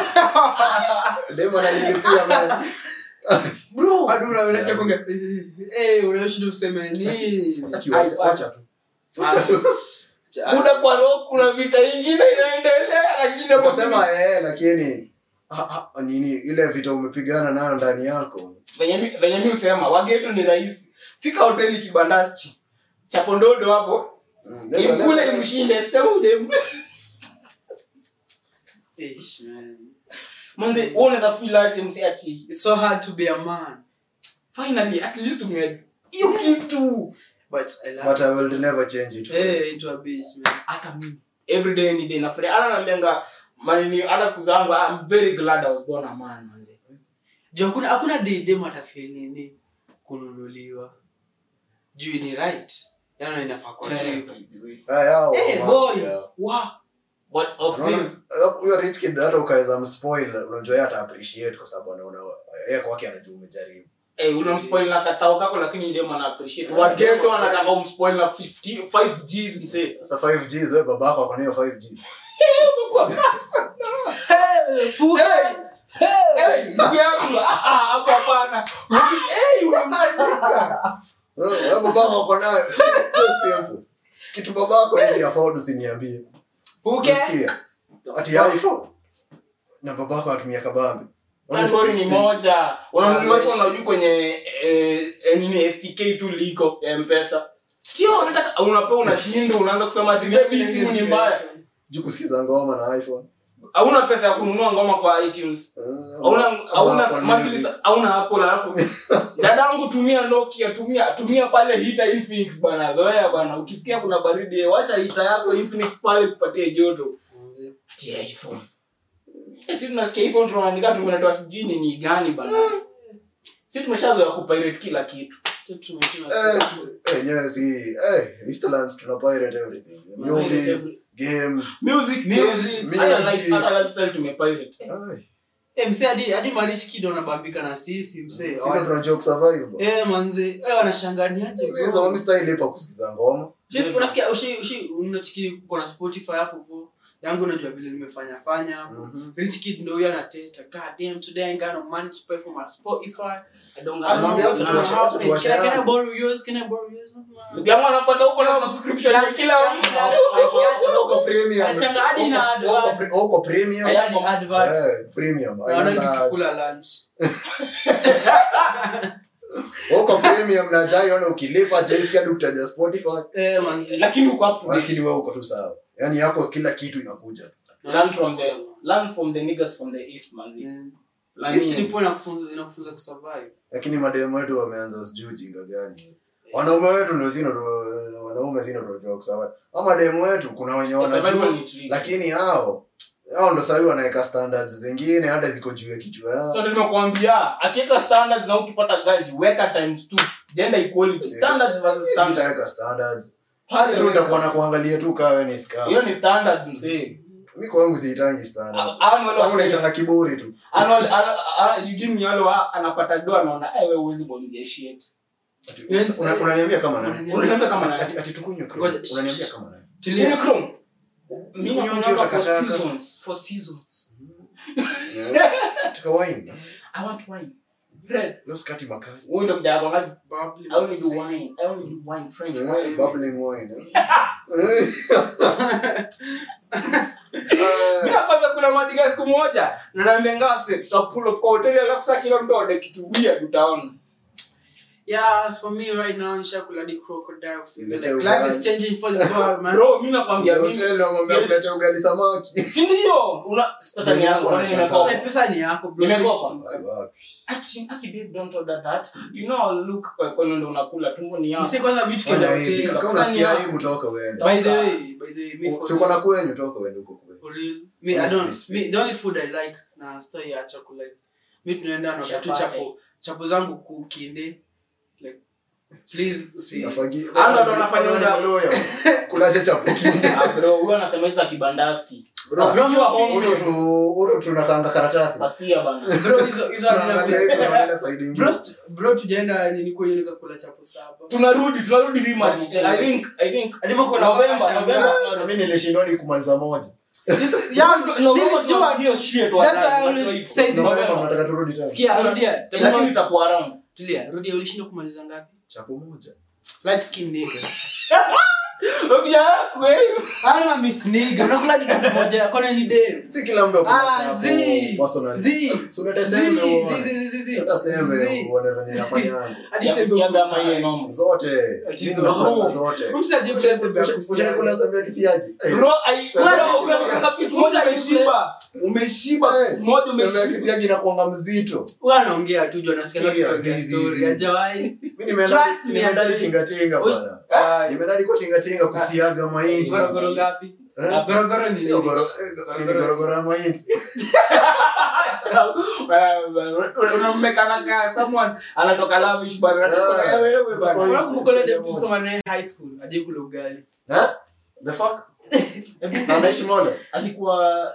anani- Dem ananilipia man. Bro, hadi una- unasikia kuongea, eh, eh, unashinda useme nini Aki, wacha- wacha tu. Wacha tu. muda kwa roho kuna vita ingine inaendelea lakini hapo Ukasema eh, lakini ah, ah, nini ile vita umepigana nayo ndani yako venye mi- venye mi husema wagetu ni rahisi fika hoteli kibandaski chapondodo hapo Mm, leta- imkule leta- imshinde sema udem Ish, man. manze wewe unaweza feel like msi ati It's so hard to be a man finally at least tume hiyo kitu but i love but i will never change it eh into a beast man hata mimi every day any day nafurahi hata naambianga manini hata kuzangu i'm very glad i was born a man manze juu hakuna hakuna day dem atafeel nini kununuliwa juu ni right yani inafaa kwa tu Ah, yao, eh wa- boy yeah. wow but of Unaona, this uh, huyo rich kid hata ukaweza mspoil unajua yeye ata appreciate kwa sababu anaona yeye kwake anajua umejaribu eh unamspoil na katao kako lakini dem ana appreciate wageto anataka umspoil na 50 5 Gs msee sasa 5Gs wewe babako ako na hiyo 5G fuga Eh, ndugu yangu ah, ah, hapo hapana eh unamandika wewe wewe babako ako nayo it's so simple kitu babako hivi afford usiniambie fuke Unasikia? ati iPhone na babako anatumia kabambe Sasa story ni Honestly moja unanunuliwa Ah, hivyo unajua kwenye eh, eh, nini stk tu liko ya mpesa sio unataka unapewa unashinda unaanza kusema ati baby simu ni mbaya speaking, juu kusikiza ngoma na iPhone hauna pesa ya kununua ngoma kwa itunes Eh, hauna ama hauna Apple monthly Music. sa- hauna apple alafu dadangu tumia nokia tumia tumia pale hita infinix bana zoea bana ukisikia kuna baridi eh, washa hita yako infinix pale kupatie joto ati iphone Eh, si tunasikia iphone tunaandika tumenatoa sijui ni ni gani bana si tumeshazoea kupirate kila kitu Eh, eh, yenyewe si eh Easterlands tuna pirate everything movies games music Music, music hata music. life- hata lifestyle tumepirate Ai, Eh, msee hadi hadi marish kid wanabambika na sisi msee sina tuna joke survive bro. eh manze eh wanashanganiaje Mimi zamani style ipa kusikiza ngoma Shit, unasikia ushi ushi unachiki uko na spotify hapo hivyo yangu unajua vile nimefanya fanya hapo Mhm. rich kid ndio huyo anateta god damn today I got no money to pay for my spotify I don't I don't Mwambie know acha what's tuwashe- gonna acha happen. tuwashe Can I- can I yangu. borrow yours can I borrow yours ndugu yangu anapata huko na subscription ya kila mtu Uko premium. Anashanga hadi na Uko- uko- adverts. uko premium I had adverts Eh, premium naona Haina- nikikula lunch uko premium na jai ona ukilipa jaisikia hadi ukitaja spotify eh manze lakini uko up to date. lakini wewe uko tu sawa yaani yako kila kitu inakuja learn from the learn from the niggas from the east manzi Mm. Learn East nini? ndipo inakufunza inakufunza kusurvive lakini mademu wetu wameanza sijui ujinga gani wanaume wetu ndio zino wanaume zino tunajua kusawa ama mademu wetu kuna wenye Survival wanajua ni tricky. lakini hao hao ndo sahi wanaweka standards zingine hata ziko juu ya kichwa yao so nimekuambia akiweka standards na ukipata ganji weka times two gender equality standards versus standards sitaweka standards Pale tu nitakuwa weka. na kuangalia tu kawe ni scam hiyo ni standards msee mi kwangu siitangi standards Annual Kwangu wase- naitanga kiburi tu annual- ana- ana- Eugene Nyalo wa- anapata do anaona "Eh, wewe huwezi bongea shit Ati- Yes, una- eh, unaniambia kama nani Unaniambia- Unaniambia kama Ati- nani? ati- ati tukunywe Chrome. Ngoja, unaniambia shh. kama nani tulia Nini Chrome? Mimi Siku nyingi nakunywa for utakataka. seasons, for seasons. Yeah. Taka wine I want wine. Red. leo sikati makali Wewe ndio mjaka wangapi? Bubbly I only do man. wine. I only do wine, French Yeah, wine. bubbling wine eh. Mimi nakwambia kuna madiga siku moja na naambia ngase tutapull up kwa hoteli alafu saa kila mtu aone kitu weird utaona. Yeah, as for me right now, nishakula hadi crocodile fever. Ilete Like, life is ugali. changing for the world, man. Bro, mimi nakwambia mimi. Hotel wamwambia siwezi- kulete ugali samaki Si ndio? Una pesa ni yako, kwani nimekopa? Eh, pesa ni yako, bro. Nimekopa. Sisi Ai, tu- wapi. Ati ati babe don't order that. You know I'll look kwa kwa ndio unakula tumbo ni yako. Msee kwanza vitu kenda Fanya hivi, hoteli. kama Sasa unasikia ni- aibu toka uende By the way, by the way, me si for uko real, na kwenyu toka uende huko kwenyu for real. Me, I Honestly don't, speaking. me, the only food I like na stay ya chakula. Me tunaenda na tu Chapati. chapo. Chapo zangu kukinde. Like, please, usi. Nafagi- Ando ndo anafanya Ando uda- ni maloya. kulaje chapo kinde Ah, bro, huyo anasema hizo kibandasti. Bro, Bro, Ukiwa home uru tu uru tunakanga karatasi pasia bana. Bro, hizo, hizo tunaangalia hivi hazina- tunaenda side ingine Bro, st- bro tujaenda nini kwenye nikakula chapo saba. Tunarudi, tunarudi rematch. Sababu- I think I think Hadi mko na November, wakasha- November. na mimi nilishindwa hadi kumaliza moja This- yeah, November nilijua- hiyo shit That's why I wadai, always watu say ipo. this. November November. mnataka turudi tena Sikia, rudia. Lakini itakuwa around. Tulia, rudia ulishinda kumaliza ngapi? chapo moja Light skin niggas. Ukija kweli. Ana miss nigga. Unakula kitu kimoja. Kona ni dem. si kila mtu akona Ah, chapo zi. personally. Zi. Si unaleta Zi. sembe Zi, uone. zi, zi, zi. Hata sembe Zi. uone venye inafanyanga. Hadi Ya sembe kusiaga uko- ama hiyo noma. zote Ati Mimi zo- nakula zote Umsi aje kula sembe ya Ushaikula kusiaga. sembe ya kisiagi Eh, Bro, ai- Sembe ya bro, kisiagi. unakula piece moja umeshiba. Umeshiba Eh, piece moja sembe ya umeshiba. kisiagi inakuanga mzito Wewe anaongea tu juu anasikia Sikia, watu kwa zi, zi, story. zi. Hajawahi. mi nimeenda Trust me, nimeenda Anthony. tingatinga Ush- bwana Ah, nimeenda kwa tingatinga kusiaga mahindi Gorogoro ngapi? Eh? Gorogoro ni Sio nini? goro- eh, nini gorogoro ya mahindi unammekana ka someone anatoka lavish bana anatoka Yeah. wewe bana Tuko- Unakumbuka ule dem tulisoma naye high school? Hajawahi kula ugali. Eh? the fuck na anaishi Mole? alikuwa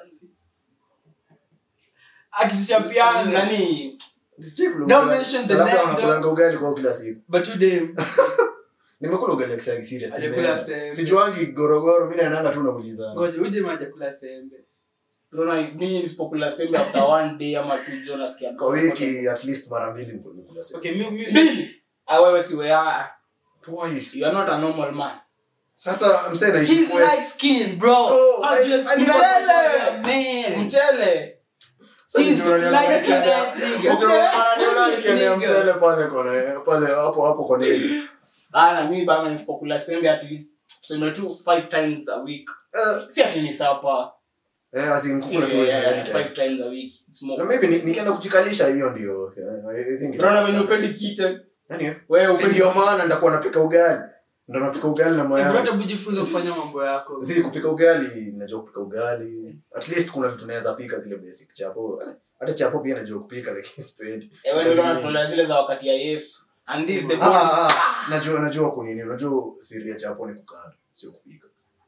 Akitushapiana. nani Sijai kula Don't ugali. mention the Labda name, wanakulanga ugali kwa kila siku But tu dem. nimekula ugali ya kisiagi serious Hajakula nimeenda. sembe. sijuangi gorogoro mi naendanga tu nakuliza Ngoja, huyu dem hajakula sembe. Rona, mimi nisipokula sembe after one day ama two jo nasikia kwa wiki at least mara mbili niko nikula sembe Okay, mi- mi- mbili ah wewe si wewe ah twice you are not a normal man sasa msee naishi He's kwetu. light skin, bro. Oh, How do you I- I explain need to- that? Man. mchele Sasa He's ndio unaniona light skinned nikiendea- ass nigga. Ndio unaniona Okay. nikiendea Nigga. mchele pale kone- pale hapo hapo koneni bana mimi bana nisipokula sembe at least tuseme tu five times a week Eh, si ati ni sapa eh, as in Si, kukula tu yeah, wenyewe yeah, anytime. five times a week it's na more maybe ni- nikienda kuchikalisha hiyo ndio eh, I think it- Rona venye upendi kitchen Yaani, wewe si upendi ndio maana ndakuwa napika ugali ndo napika ugali na Eh, mayai bro, hebu jifunze kufanya mambo yako. zili kupika ugali najua kupika ugali at least kuna vitu naweza pika zile basic chapo Eh, hata chapo pia najua kupika lakini sipendi Ewe ndio unatolea zile za wakati ya Yesu. And this the Ah, ah, ah, najua najua kunini unajua siri ya chapo ni kukanda sio kupika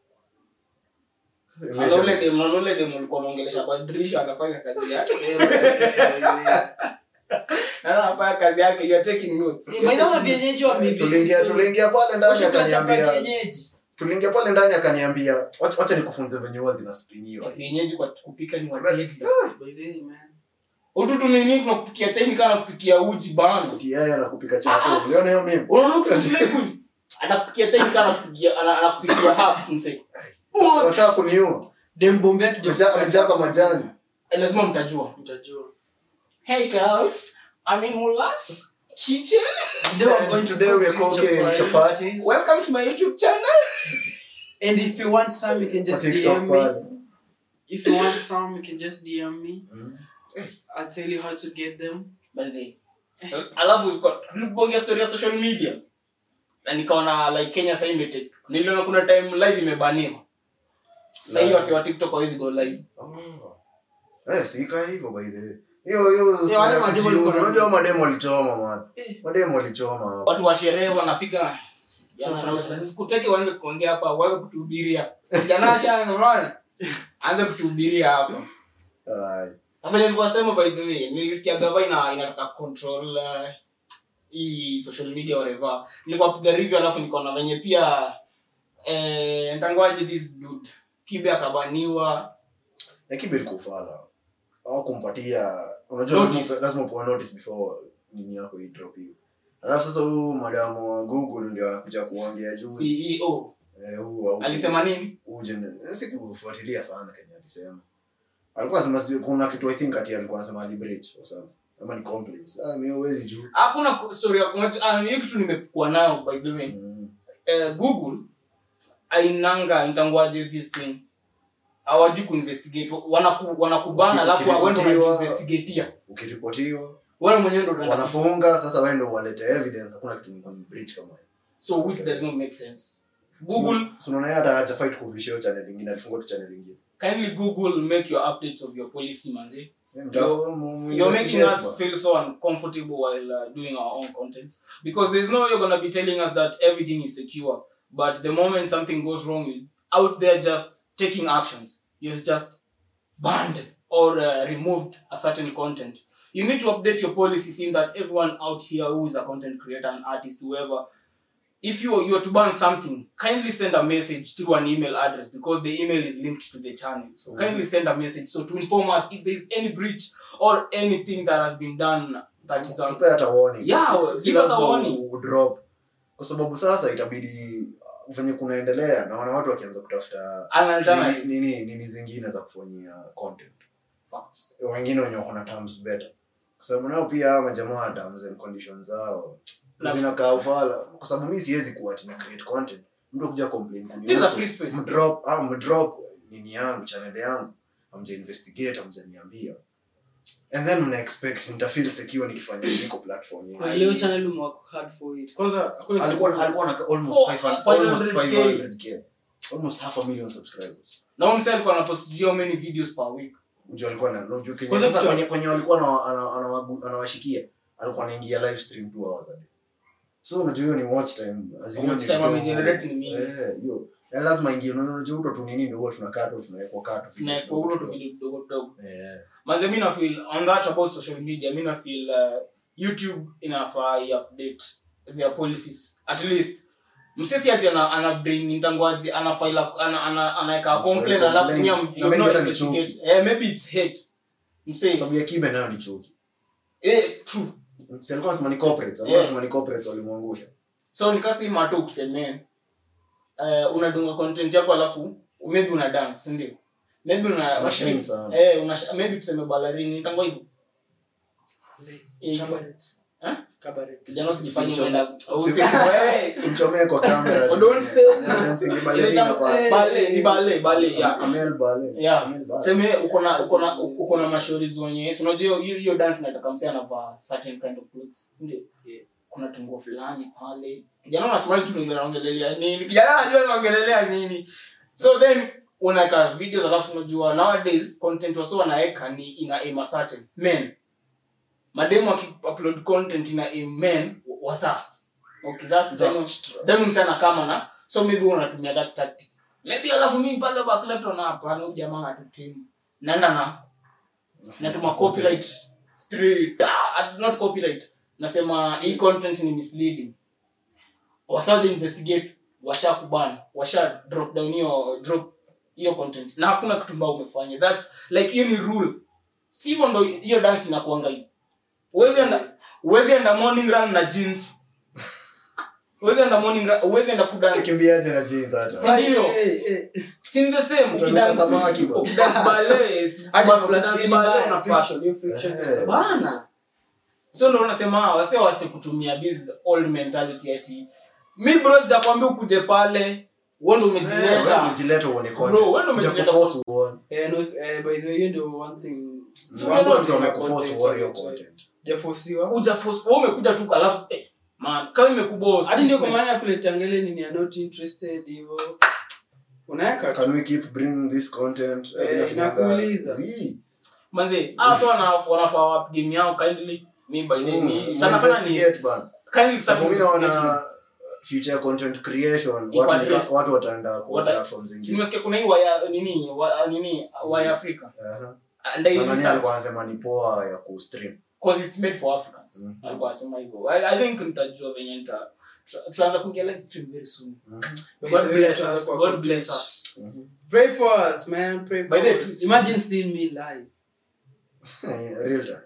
Ana ule demu, ana ule demu ulikuwa unaongelesha kwa dirisha anafanya kazi yake. Na anafanya kazi yake, you are taking notes. Eh, by the way, vienyeji wa mimi. tuliingia tuliingia pale ndani Ushakula chapa ya akaniambia kienyeji? tuliingia pale ndani akaniambia "Wacha- wacha nikufunze venye huwa zinaspringiwa Vienyeji kwa kupika ni wadedi. By the way, man. Utu tu nini tunakupikia chai kana kupikia uji bana. Ati yeye anakupika chapo uliona hiyo mimi Unaona mtu mfleku anakupikia chai kana kupikia ana- anakupikia herbs mse. unataka kuniua Dem bombe yake jo- Ameja- amejaza majani Eh, Lazima mtajua. Mtajua. Hey girls, I'm in Mulas kitchen. Today we're going And to today cook we are these cooking chapatis. chapatis Welcome to my YouTube channel. And if you want some, you can kwa just TikTok DM me. pale If you want some, you can just DM me. Mm. I'll tell you how to get them. Manzi. alafu kwa- tulipoongea story ya social media na nikaona like kenya sasa imetake niliona kuna time live imebaniwa sasa hiyo wasi wa tiktok hawezi go live Oh. Eh, si ika hivyo by the way. Hiyo hiyo story wale ya mademo kujiuza. walikuwa na- Unajua mademo walichoma man. Eh. Mademo walichoma. watu wa sherehe wanapiga sikuteke waanze kuongea hapa waanze kutuhubiria jana shanga unaona anze kutuhubiria hapa Ai. Hapa nilikuwa sema by the way nilisikia gava ina inataka control uh, hii social media whatever nilikuwa piga review alafu nikaona venye pia eh ntangoaje this dude kibe akabaniwa Na kibe liko ufala. Au kumpatia unajua Notice. lazima lazima upewe notice before nini yako hii drop hiyo. Alafu sasa huyu madamu wa Google ndio anakuja kuongea juzi. CEO Eh, huu au- alisema nini huu gen- eh, sikufuatilia sana Kenya alisema. Alikuwa anasema sijui kuna kitu I think ati alikuwa anasema ali breach or something. Ama ni complaints. Ah, mimi huwezi juu. hakuna ku- story ya kuna- ah, hiyo kitu nimekuwa nayo by the way Mm. eh, google ainanga ntangoaje this thing hawajui kuinvestigate wanaku, wanakubana Uki- alafu wewe ndo ukiripotiwa- unajiinvestigatea Ukiripotiwa wewe mwenyewe ndo unaenda wanafunga sasa wewe ndio walete evidence hakuna kitu ni breach kama hiyo so which does not make sense google so unaona yeye hata haja fight kurudisha hiyo channel nyingine alifungua tu channel nyingine kindly google make your updates of your policy manzi Mimi mtafu- mu- mu- you're making investigate us ba. feel so uncomfortable while uh, doing our own content because there's no way you're gonna be telling us that everything is secure but the moment something goes wrong is out there just taking actions you've just banned or uh, removed a certain content you need to update your policy seeing that everyone out here who is a content creator an artist whoever if you you are to ban something kindly send a message through an email address because the email is linked to the channel so kindly send a message so to inform us if there is any breach or anything that has been done that is um, Tupe hata warning Yeah, Si- si- si give us a lazima warning. u- u- drop kwa sababu sasa itabidi venye kunaendelea naona watu wakianza kutafuta Ana nini, alternative. nini, nini zingine za kufanyia content Facts. wengine wenye wako na terms better kwa sababu nao pia hawa majamaa wa terms and conditions zao Na- zinakaa ufala kwa sababu mi siwezi kuwa ati na create content mtu kuja complain This is a kunihusu free space. mdrop ah mdrop nini yangu channel yangu amja investigate amja niambia and then mna expect nita feel secure nikifanya niko platform Kwa yenu. leo channel umework hard for it kwanza hakuna alikuwa kitu- alikuwa na almost Oh, 500 almost 500K. 500k almost half a million subscribers na huyu msee alikuwa anapost sijui how many videos per week Unajua alikuwa na unajua Kenya Kwanza sasa kitu- kwenye kwenye walikuwa ana- ana- anawagu- anawashikia alikuwa anaingia live stream 2 hours a day so unajua hiyo ni watch time as in hiyo Watch ni time kidogo. amegenerate ni mingi. eh hiyo Ya lazima ingie unajua unajua uto tu nini ndio huwa tunakaa tu tunawekwa kaa tu tunawekwa hulo tu video vidogo vidogo eh manze mi nafeel on that about social media mi nafeel uh, youtube inafaa iupdate their policies at least msesi ati ana, ana bring ntangwaji anafaila ana, ana, anaeka Sorry, complain alafu complaint. nyia Na you maybe not hata ni investigate chuki. eh maybe it's hate msee sababu ya kibe nayo ni chuki eh true si alikuwa anasema ni corporates alikuwa Yeah. anasema ni corporates walimwangusha so nikasi mato kusemea uh, unadunga content yako alafu maybe una dance ndio maybe una Machine sana. eh una maybe tuseme balarini tangwa hivyo Zi- Eh, cabaret. Eh? Cabaret. kijana usijifanye Usichome. umeenda Usi- simchomee kwa kamera Oh, don't say- dancing ballerina pa bale ni bale bale ya Amel ballet Yeah. Amel ballet. seme uko na uko na uko na mashauri wenye si unajua hiyo hiyo dance nataka msee anavaa certain kind of clothes si ndio Yeah. kuna tungo fulani pale kijana unasmile tu ndio anaongelelea nini kijana anajua anaongelelea nini so then unaweka videos alafu unajua nowadays content wasa wanaweka ni ina aim a certain men mademu upload content ina aim men wa thirst okay that's the Just- then msana kama na so maybe unatumia that tactic maybe alafu mimi pale back left na hapana huyu jamaa atupimi naenda na natuma copyright straight ah, not copyright nasema hii content ni misleading wasaje investigate washa kubana washa drop down hiyo drop hiyo content na hakuna kitu mbao umefanya that's like hiyo ni rule si hivyo ndo hiyo dance inakuanga hivi uwezi enda uwezi enda morning run na jeans uwezi enda morning run uwezi enda kudance Ukimbiaje na jeans hata Si ndio? Eh, eh. si the same Utanuka ukidance samaki bwana. ukidance ballet Hadi bwana, plus ukidance any ballet bar, una friction, fashion hiyo friction Eh. sasa. bana so ndo unasema wase wache kutumia this old mentality ati mi bro sijakwambia ukuje pale wewe ndo Eh, wewe umejileta umejileta uone Bro, wewe ndo content umejileta sijakuforce uone Eh, no, eh, by the way, hiyo ndio one thing. So One wewe thing mtu na amekuforce content, uone hiyo eh, content hujafosiwa. ujaforce wewe umekuja tu alafu eh man kama imekuboss hadi ndio kwa maana ya kuleta ngele nini ya not interested hivyo unaweka tu can we keep bringing this content Eh, inafanyanga- inakuuliza. Zii. manzi ah so wana wanafaa wap game yao kindly me by the Mm, me sana sana ni investigate bana. kindly start Sababu mi investigating. naona future content creation Iko watu at nika- risk. watu wataenda kwa Wata- platform Si zingine nimesikia kuna hii waya nini wa, nini waya Africa Aha. and they Na nani research alikuwa anasema ni poa ya kustream cause it's made for Africans Mhm. alikuwa asema hivyo I, I think nitajua venye nita tuta- tutaanza kuingia live stream very soon By God the way, bless tutaanza us kwa God content. bless us pray for us man pray By for the way, us tu- imagine seeing me live real time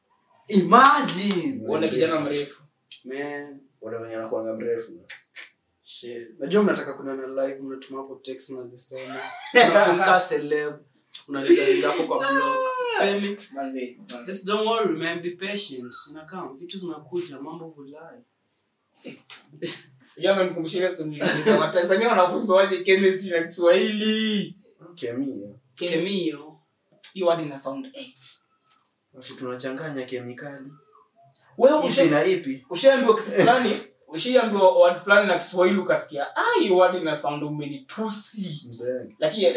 imagine uone kijana mrefu man ule mwenye anakuanga mrefu shit najua mnataka kunana live mnatuma hapo text nazisoma unafunka celeb unaligaringa hapo kwa blog Femi, manzi manzi just don't worry man be patient inakaa vitu zinakuja mambo vulai Yeye amenikumbusha ile siku niliuliza Watanzania wanafunzwaje chemistry na Kiswahili kemia kemio hiyo word ina sound eh. Alafu tunachanganya kemikali wewe ipi usha- na ipi ushaambiwa kitu fulani ushaambiwa word fulani na Kiswahili ukasikia ah hiyo word ina sound umenitusi msenge lakini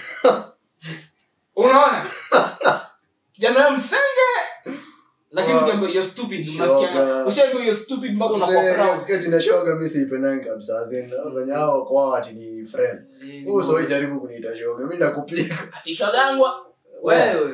unaona kijana wewe msenge lakini Wow. ukiambiwa you're stupid unasikia Shoga. ushaambiwa you're stupid mpaka unakuwa proud hiyo jina shoga mi siipendangi kabisa azin venye hao kwao ati ni friend usoi jaribu kuniita shoga mi nakupiga atishagangwa wewe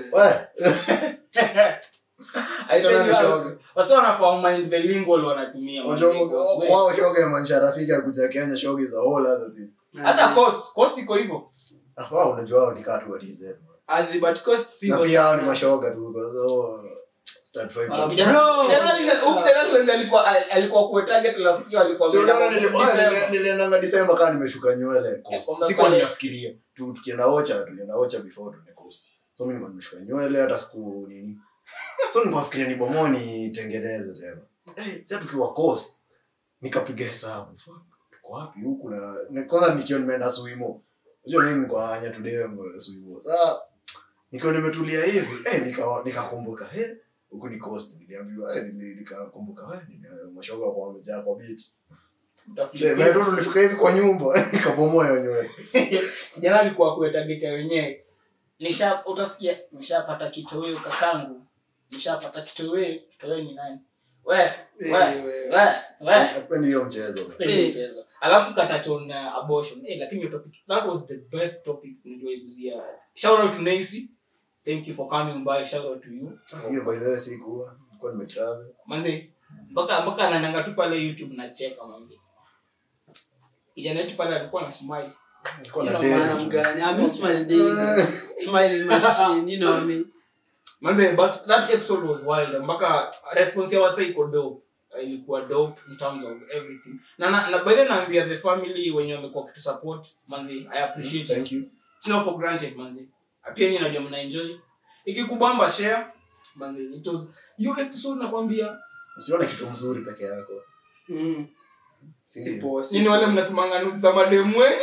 I tell Tena you ni what, shoga. wasi wanafaa mind the lingual wanatumia Unajua, man. We- kwao shoga imaanisha rafiki akuja kenya shoga is a whole other thing hata cost cost iko hivyo Ah, wao unajua hao ni katu wa TZ Azi, but cost si na kwa pia hao ni sana. mashoga tu kwa so 35 Ah, Kijana- Bro. kijana ali- huyu kijana ali- alikuwa alikuwa kwa target last year alikuwa Si unaona ameenda nili- December. nili- niliendanga disemba kaa nimeshuka nywele Coast. kwamba sikuwa pale- ninafikiria Tu- tukienda ocha tulienda ocha before tuende coast so mi nilikuwa nimeshuka nywele hata siku nini so nilikuwa nafikiria ni bomo nitengeneze tena Eh, sasa tukiwa coast nikapiga hesabu fuck, tuko wapi huku na na kwanza nikiwa nimeenda swimo unajua mimi nilikuwa anya tudem swimo sasa nikiwa nimetulia hivi eh nika nikakumbuka eh huku ni coast niliambiwa eh nili- nikakumbuka eh nili- mashoga kwa wamejaa kwa beach Utafikiria- Mzee, ndio tulifika hivi kwa nyumba nikabomoa hiyo nywele. kijana alikuwa kwa target ya wenyewe nisha utasikia nishapata kitoweo kakangu nishapata kitoweo kitoweo ni nani we we Eh, we we Hapendi hiyo mchezo. Kwenye mchezo alafu katachon uh, abortion eh, lakini hiyo topic that was the best topic niliyoiguzia shout out to Nancy thank you for coming by shout out to you Hiyo by the way sikuwa nilikuwa nimetravel. manzi mpaka mpaka anananga tu pale youtube nacheka manzi kijana wetu pale alikuwa na smile Nilikuwa You na know, date Man, tu. I'm gone. I miss my daily smiling machine, you know what I mean? manze but that episode was wild mpaka response ya wasa iko dope Uh, ilikuwa dope in terms of everything na na, na by the way naambia the family wenye wamekuwa kitu support manzi i appreciate Thank it you. it's not for granted manzi pia nyinyi najua mna enjoy ikikubamba share manzi it was hiyo episode nakwambia Usione kitu mzuri peke yako. Mm. Si Si ndio? poa, si nini wale mnatumanga nudes za mademu wenu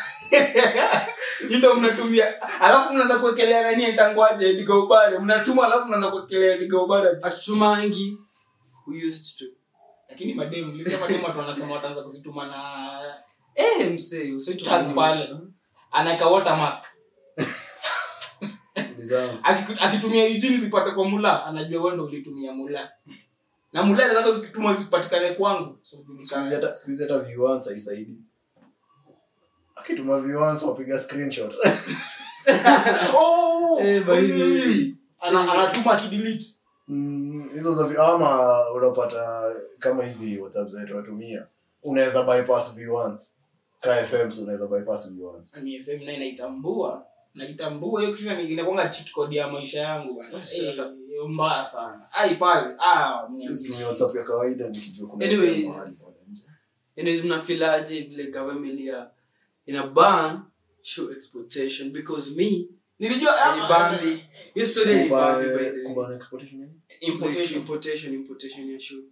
ndio mnatumia alafu mnaanza kuwekelea nani entangwaje digaubare mnatuma alafu mnaanza kuwekelea digaubare hatutumangi we used to lakini mademu lisema mademu watu wanasema wataanza kuzituma na eh msee usitu tag pale anaweka watermark Nizama. Akiku- akitumia Eugene zipate kwa mula anajua wewe ndio ulitumia mula na mula anataka zikituma zipatikane kwangu so Siku hizi julikana hata siku hizi hata viewers haisaidi. Akituma viewers wapiga screenshot. oh Eh, by the way. ana anatuma akidelete Mm, hizo za vi- ama unapata kama hizi WhatsApp zetu watumia. Unaweza bypass viewers. Ka FMs unaweza bypass viewers. ni FM naye naitambua naitambua hiyo kitu ni inakuanga cheat code ya maisha yangu bwana Yes, Eh, sir. hiyo mbaya sana ai pale ah Sisi tumia WhatsApp ya kawaida nikijua kuna Anyways. FM mahali pale nje. anyways mnafilaje vile government ya ina ban show exploitation because me nilijua ah, ni bambi hiyo story ni bambi by the way Kuba na exportation nini? Like, importation importation importation ya show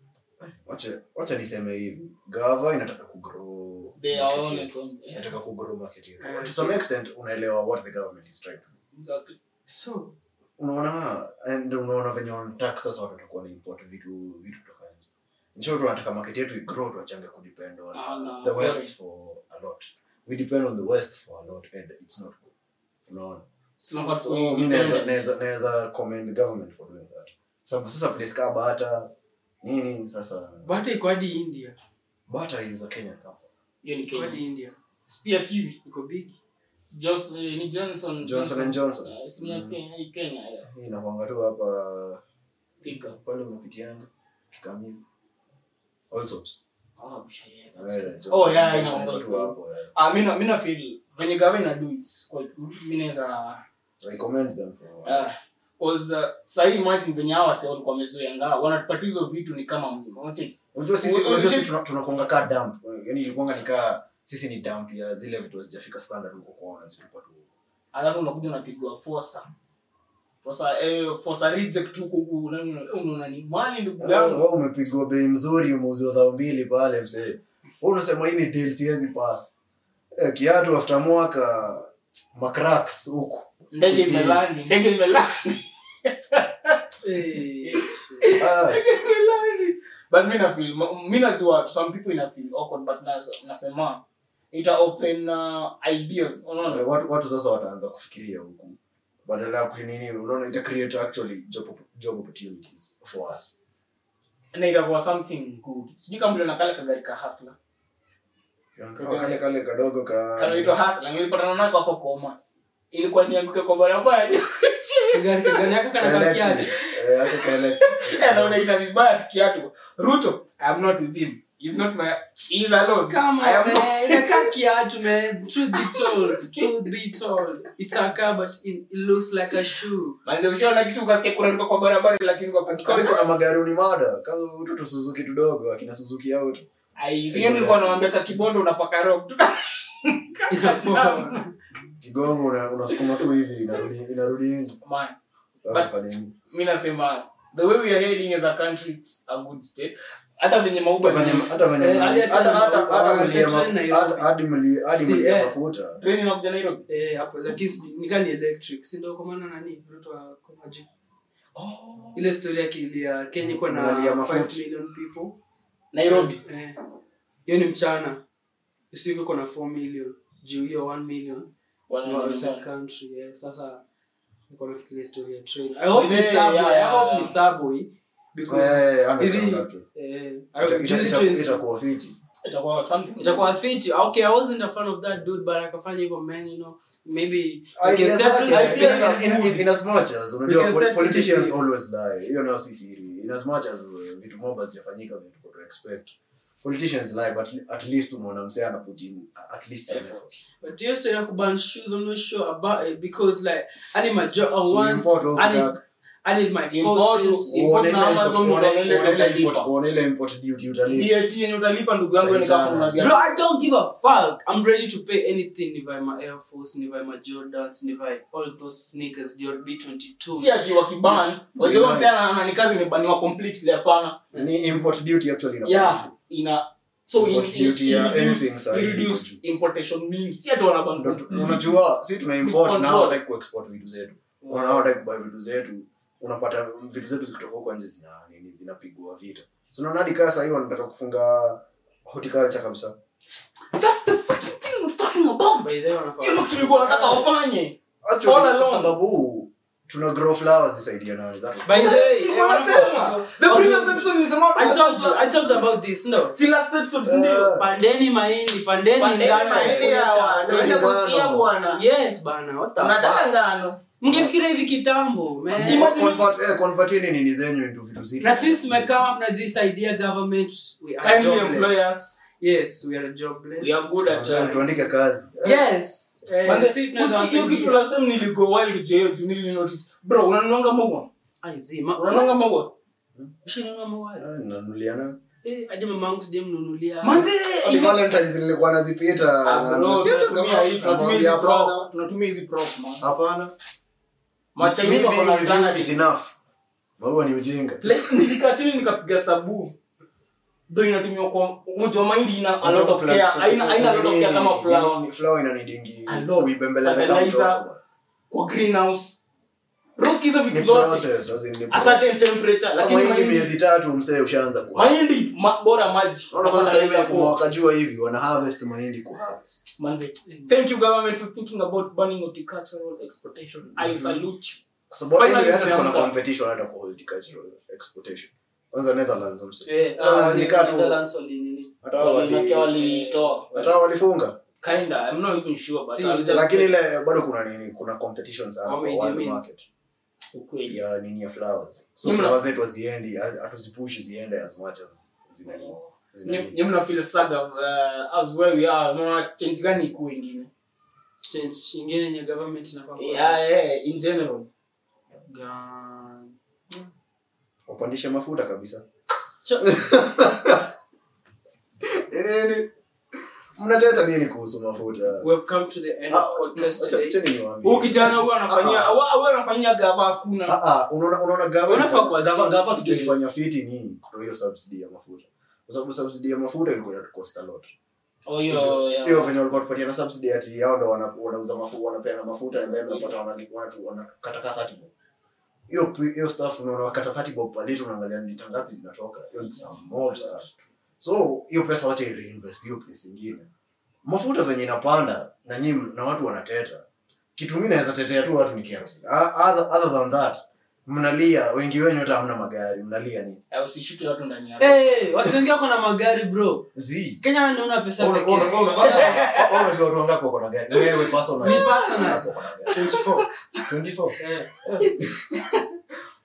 wacha wacha niseme hivi gava inataka kugrow they are market all yetu. like on inataka kugrow market yetu. Eh, to some extent unaelewa what the government is trying to do exactly so unaona and unaona venye wanataka sasa watu watakuwa na import vitu vitu kutoka nje in short wanataka market yetu igrow tuachange kudepend on Ah, no, the west sorry. for a lot we depend on the west for a lot and it's not good unaona Tunafaa so tuwe mi naweza independent. naweza naweza commend the government for doing that sababu sasa place kama bata nini sasa but iko hadi india bata is a kenyan company hiyo ni iko hadi Kenya india pia kiwi iko big Jos, eh, ni Johnson Johnson and Johnson. Eh, si ni ya Mm. Kenya hii Kenya ya hii inakwanga tu hapa Thika pale umepitianga kikamili Allsops. oh yeah that's Eh, true. Johnson oh and yeah Johnson ina iko tu so hapo, eh. ah mimi na mimi na feel when you government na do it's quite good mimi naweza I commend them for ah cause uh, sasa imagine venye hawa sasa walikuwa wamezoea ngao wanatupatia hizo vitu ni kama mlima unacheki unajua sisi Unajua unajua sisi sisi- tuna- tunakuanga ka dump yani ilikuanga ni ka sisi ni dump ya zile vitu hazijafika standard huko kwao wanazitupa tu alafu unakuja unapigwa forsa forsa eh forsa reject huko huko unaona unaona ni mali ndugu yangu wewe umepigwa bei mzuri umeuziwa dhao mbili pale msee wewe unasema hii ni deal siwezi pass eh, kiatu after mwaka macracks huku ndege Kuchini. imelandi ndege imelandi Eh, ah, Imelandi. but mi nafeel mi najua to some people ina feel awkward but nas- nasema ita open uh, ideas unaona watu watu sasa wataanza kufikiria huku badala ya kunini unaona ita create actually job op- job opportunities for us na itakuwa something good sijui kama uliona kale kagari ka hasla Kama kale kale kadogo ka kanaitwa hasla nilipatana nako hapo koma ilikuwa nianguke kwa barabara kagari kagari yako kana Kaelectric. kakiaje Eh, ako kaelectric. na unaita vibaya tukiatu ruto i'm not with him he's not my He's alone. Come I on, am not- man. Inakaa kiatu, man. Truth be told. Truth be told. It's a car, but it, it looks like a shoe. Manze, ushaona kitu ukasikia kunaruka kwa barabara lakini kwa Kama iko na magari ni mada kama utu Suzuki tudogo akina Suzuki auto Ai, sio nilikuwa nawaambia ka kibondo unapaka rock. Inapoa. kigongo una- unasukuma tu hivi inarudi inarudi nje Man, Hapo But- kwa nini? mi nasema the way we are heading as a country it's a good state. Hata venye mauba Hata venye- zime- hata venye Eh, mli- aliacha hata- na hata- mafuta, hata wameletea mlia maf- train Nairobi. hata- hadi mli- hadi Si, mlia eh. mafuta Train inakuja Nairobi. Eh, hapo lakini sijui- nika ni electric si ndio kwa maana nani Ruto ako maji ile story yake ilia Kenya iko na Unalia 5 mafuta. million people Nairobi. Eh. hiyo ni mchana usiku iko na 4 million juu hiyo 1 million Wana- no outside country yeah. sasa niko nafikiria story ya train i hope ni Yeah, subway yeah, i yeah. hope ni subway because Eh, hizi understand that. eh Ita- I- ita- juzi ita- trains itakuwa fiti Itakuwa something. itakuwa fiti okay i wasn't a fan of that dude but akafanya hivyo man you know maybe we can Ideas settle zake, ideas in- are in- good. in- in as much as, unajua, can pol- set politicians ideas. always lie hiyo nayo si siri in as much as uh, vitu mob hazijafanyika vile tuko to expect politicians lie but at least umeona msee ana put in at least some Effort. effort. But hiyo story ya kuban shoes, I'm not sure about it because like I need my job So once. import au I need, kutaka- I need my Import forces. Import uone na ile Amazon import- uone- uone ile uone ile utalipa. import- uone ile import duty utalipa. VAT yenye utalipa ndugu yangu ni Utaitana. kama unazia- Bro, I don't give a fuck. I'm ready to pay anything if I'm my Air Force, if I'm my Jordans, if I all those sneakers, your B22. si ati wakiban wajua msee ana ni kazi imebaniwa completely hapana Ni import duty actually ina yeah ina so in, Import in, duty ya in, anything reduce, sahi reduce iko importation mingi si ati wanaban Ndo tu- unajua si tuna import na Control. hawataki kuexport vitu zetu Wana hawataki kubuy vitu zetu unapata vitu zetu zikitoka huko nje zina nini zinapigwa vita so unaona hadi kaa sahii wanataka kufunga horticulture kabisa That's the fucking thing I was talking about. By the way, wanafaa- Hiyo ndio tulikuwa nataka wafanye. actually All kwa along. sababu tuna grow flowers zisaidia nani that was- By the way, Tulikuwa eh, nasema. The Okay. previous episode nilisema I told you, I talked about this, no. Si last episode si ndio? Eh, Pandeni mahindi, pandeni Pandeni ngano, mahindi kuleta- hawa, Pandeni tuende ngano. kusia bwana. Yes, bana, what the Tunataka fuck? ngano. Mngefikiria hivi kitambo, man. Imagine- convert- eh, convertini nini zenyu into vitu zito. na since tumekaa up na this idea government we are Kindly jobless. employ us. yes we are jobless We are good at Tuandike- that. tuandike kazi yes eh, Manze, si tunaweza usikie hiyo wasaidia. kitu last time niligo wild jail tu nili notice. Bro, unanuanga mogwa? Ai, zi, ma- Unanuanga mogwa? Ushinunua mawali? Ah, nanunuliana. Eh, hadi mamangu sijamnunulia Manze, Hadi ime- Valentines nilikuwa nazipita Ah, na- bro, na- si hata tunatumia kama- hii- tunatumia namwambia hizi hapana. prop. Tunatumia hizi prop, man. hapana Machinese Me wako being na with you alternative. is enough Baba ni ujinga Like, nilikaa chini nikapiga sabu ndo inatumiwa kwa unajua mahindi ina a lot of care haina haina a lot of care kama flower Nini, flower inanidingi A lot. uibembeleze kama Fertilizer. mtoto. kwa greenhouse roski hizo Ni vitu zote process, as in ni a process. certain temperature Sasa lakini mahindi mahindi miezi tatu msee ushaanza ku mahindi ma, bora maji Unaona kwanza sasa hivi Fertilizer hapo kwa- wakajua hivi wana harvest mahindi ku harvest manze thank you government for thinking about banning horticultural exportation i salute you kwa sababu Finally anyway, hata tuko na tumeamka. competition hata kwa horticultural exportation kwanza Netherlands msee Eh, Netherlands ah, ni kaa tu Netherlands wali nini? hata wao wali nasikia walitoa hata wao walifunga kinda i'm not even sure but Si, I'll just lakini ile bado kuna nini kuna competition sana kwa world Wameidimini. market ukweli ya nini ya flowers so Mna- flowers zetu haziendi haz- hatuzipushi ziende as much as zina nini zina nini. Nye mna feel saga uh, as where we are unaona change gani ikuwe ingine Change ingine yenye government inafaa kuwa- yeah yeah in general Gan- wapandishe mafuta kabisa Cho- nini mnateta nini kuhusu mafuta we have come to the end Ah, of podcast acha- today. acheni niwaambie. huyu kijana huyu anafanyia Ah, huyu anafanyia gava hakuna Ah, ah, unaona unaona gava Unafaa kuwa gava- strong. gava kitu ilifanya fiti ni kutoa hiyo subsidy ya mafuta kwa sababu subsidy ya mafuta ilikuwa inatucost a lot oh hiyo hiyo venye walikuwa tupatia na subsidy ati yao ndo wana- wanauza mafuta wanapeana mafuta and then unapata wana- wanatu- wanakata ka 30 bob hiyo pi- hiyo stuff unaona wakata 30 bob per liter unaangalia ni lita ngapi zinatoka hiyo ni pesa mob sana so hiyo pesa wacha i reinvest hiyo place ingine mafuta venye inapanda na nyinyi na watu wanateta kitu mimi naweza tetea tu watu ni kerosene Ah, other, other than that mnalia wengi wenyu hata hamna magari mnalia nini Eh, usishuke watu ndani ya Eh, wasiongea wako na magari bro zi kenya wanaona pesa Ona- pekee. ona- ona- ona- ona watu wangapi wako na gari wewe personal Me personal. Wangapi wako na gari? 24 24 Eh.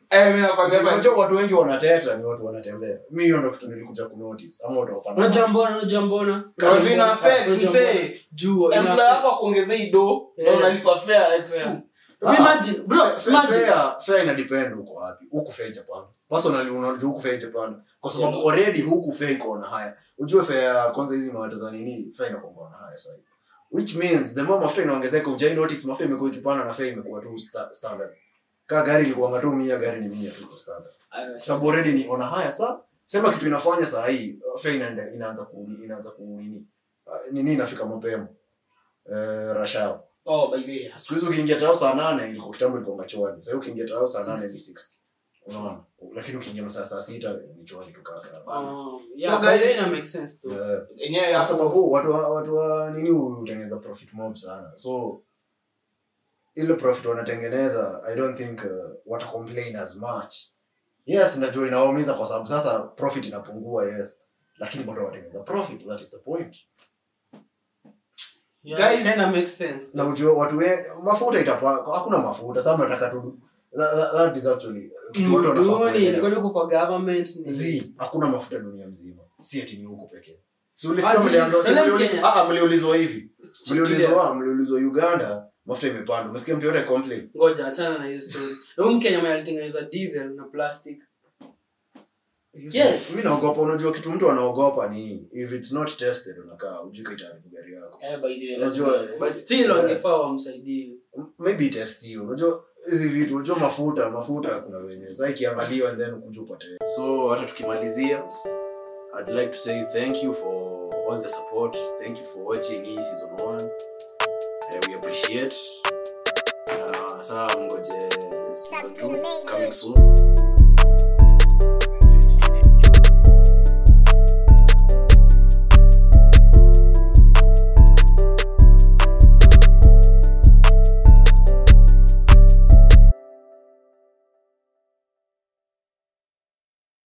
Eh, mimi nakwambia hapa- unajua watu wengi wanateta ni watu wanatembea mi hiyo ndo kitu nilikuja kunotice ama watu wapanda unajua mbona unajua mbona Watu ina affect, Unajua msee. mbona? juu ina employer wako affect. akuongezei do na Yeah. unalipa fare x2 Yeah. Ah, Imagine, bro, Fa- imagine. fair- fair ina depend uko wapi huku fair japan personally unajua huku fair japan kwa sababu Yeah. already huku fair iko na haya ujue fair kwanza hizi mawata za nini fair inakuwa na haya sasa which means the more mafuta inaongezeka ujai notice mafuta imekuwa ikipanda na fair imekuwa tu sta- standard kaa gari ilikuwa tu mia gari ni mia tu kwa standard kwa sababu already ni ona haya sa sema kitu inafanya saa hii uh, fair inaenda inaanza ku inaanza ku nini uh, nini inafika mapema eh rashao oh by the way siku hizi ukiingia tao saa nane ilikuwa kitambo ilikuwa machwani sasa ukiingia tao saa nane ni 60 unaona lakini ukiingia masaa saa sita ni chwani tu kaka Um, yeah, So by the way, guys- ina make sense too. Eh, yenyewe kwa hapo sababu watu wa, watu wa nini hutengeneza profit mob sana so ile profit wanatengeneza i don't think uh, wata complain as much yes najua inawaumiza kwa sababu sasa profit inapungua yes lakini bado watengeneza profit that is the point Yeah, Guys- ina make sense. na ujue watu we, mafuta itapa hakuna mafuta sasa mnataka tu that, that, that is actually kitu watu wanafaa Duni, kuelewa. kwani uko kwa government ni- zi hakuna mafuta dunia mzima si ati ni huko pekee si ulisikia Ah, zi- mliambiwa- si Kenya. mliulizwa- ah, ah, mliulizwa hivi Tulia. mliulizwa mliulizwa uganda mafuta imepanda umesikia mtu yote complain ngoja achana na hiyo story na huyu mkenya mwenye alitengeneza diesel na plastic Yes. mi naogopa unajua kitu mtu anaogopa ni if it's not tested unakaa ujui kaitaharibu gari yako eh by the way Unajua, but still Yeah. wangefaa wamsaidie maybe test hiyo unajua hizi vitu unajua mafuta mafuta kuna wenye sasa ikiangaliwa and then kuja upate so hata tukimalizia i'd like to say thank you for all the support thank you for watching hii season 1 uh, we appreciate uh, saa mgoje season 2 coming soon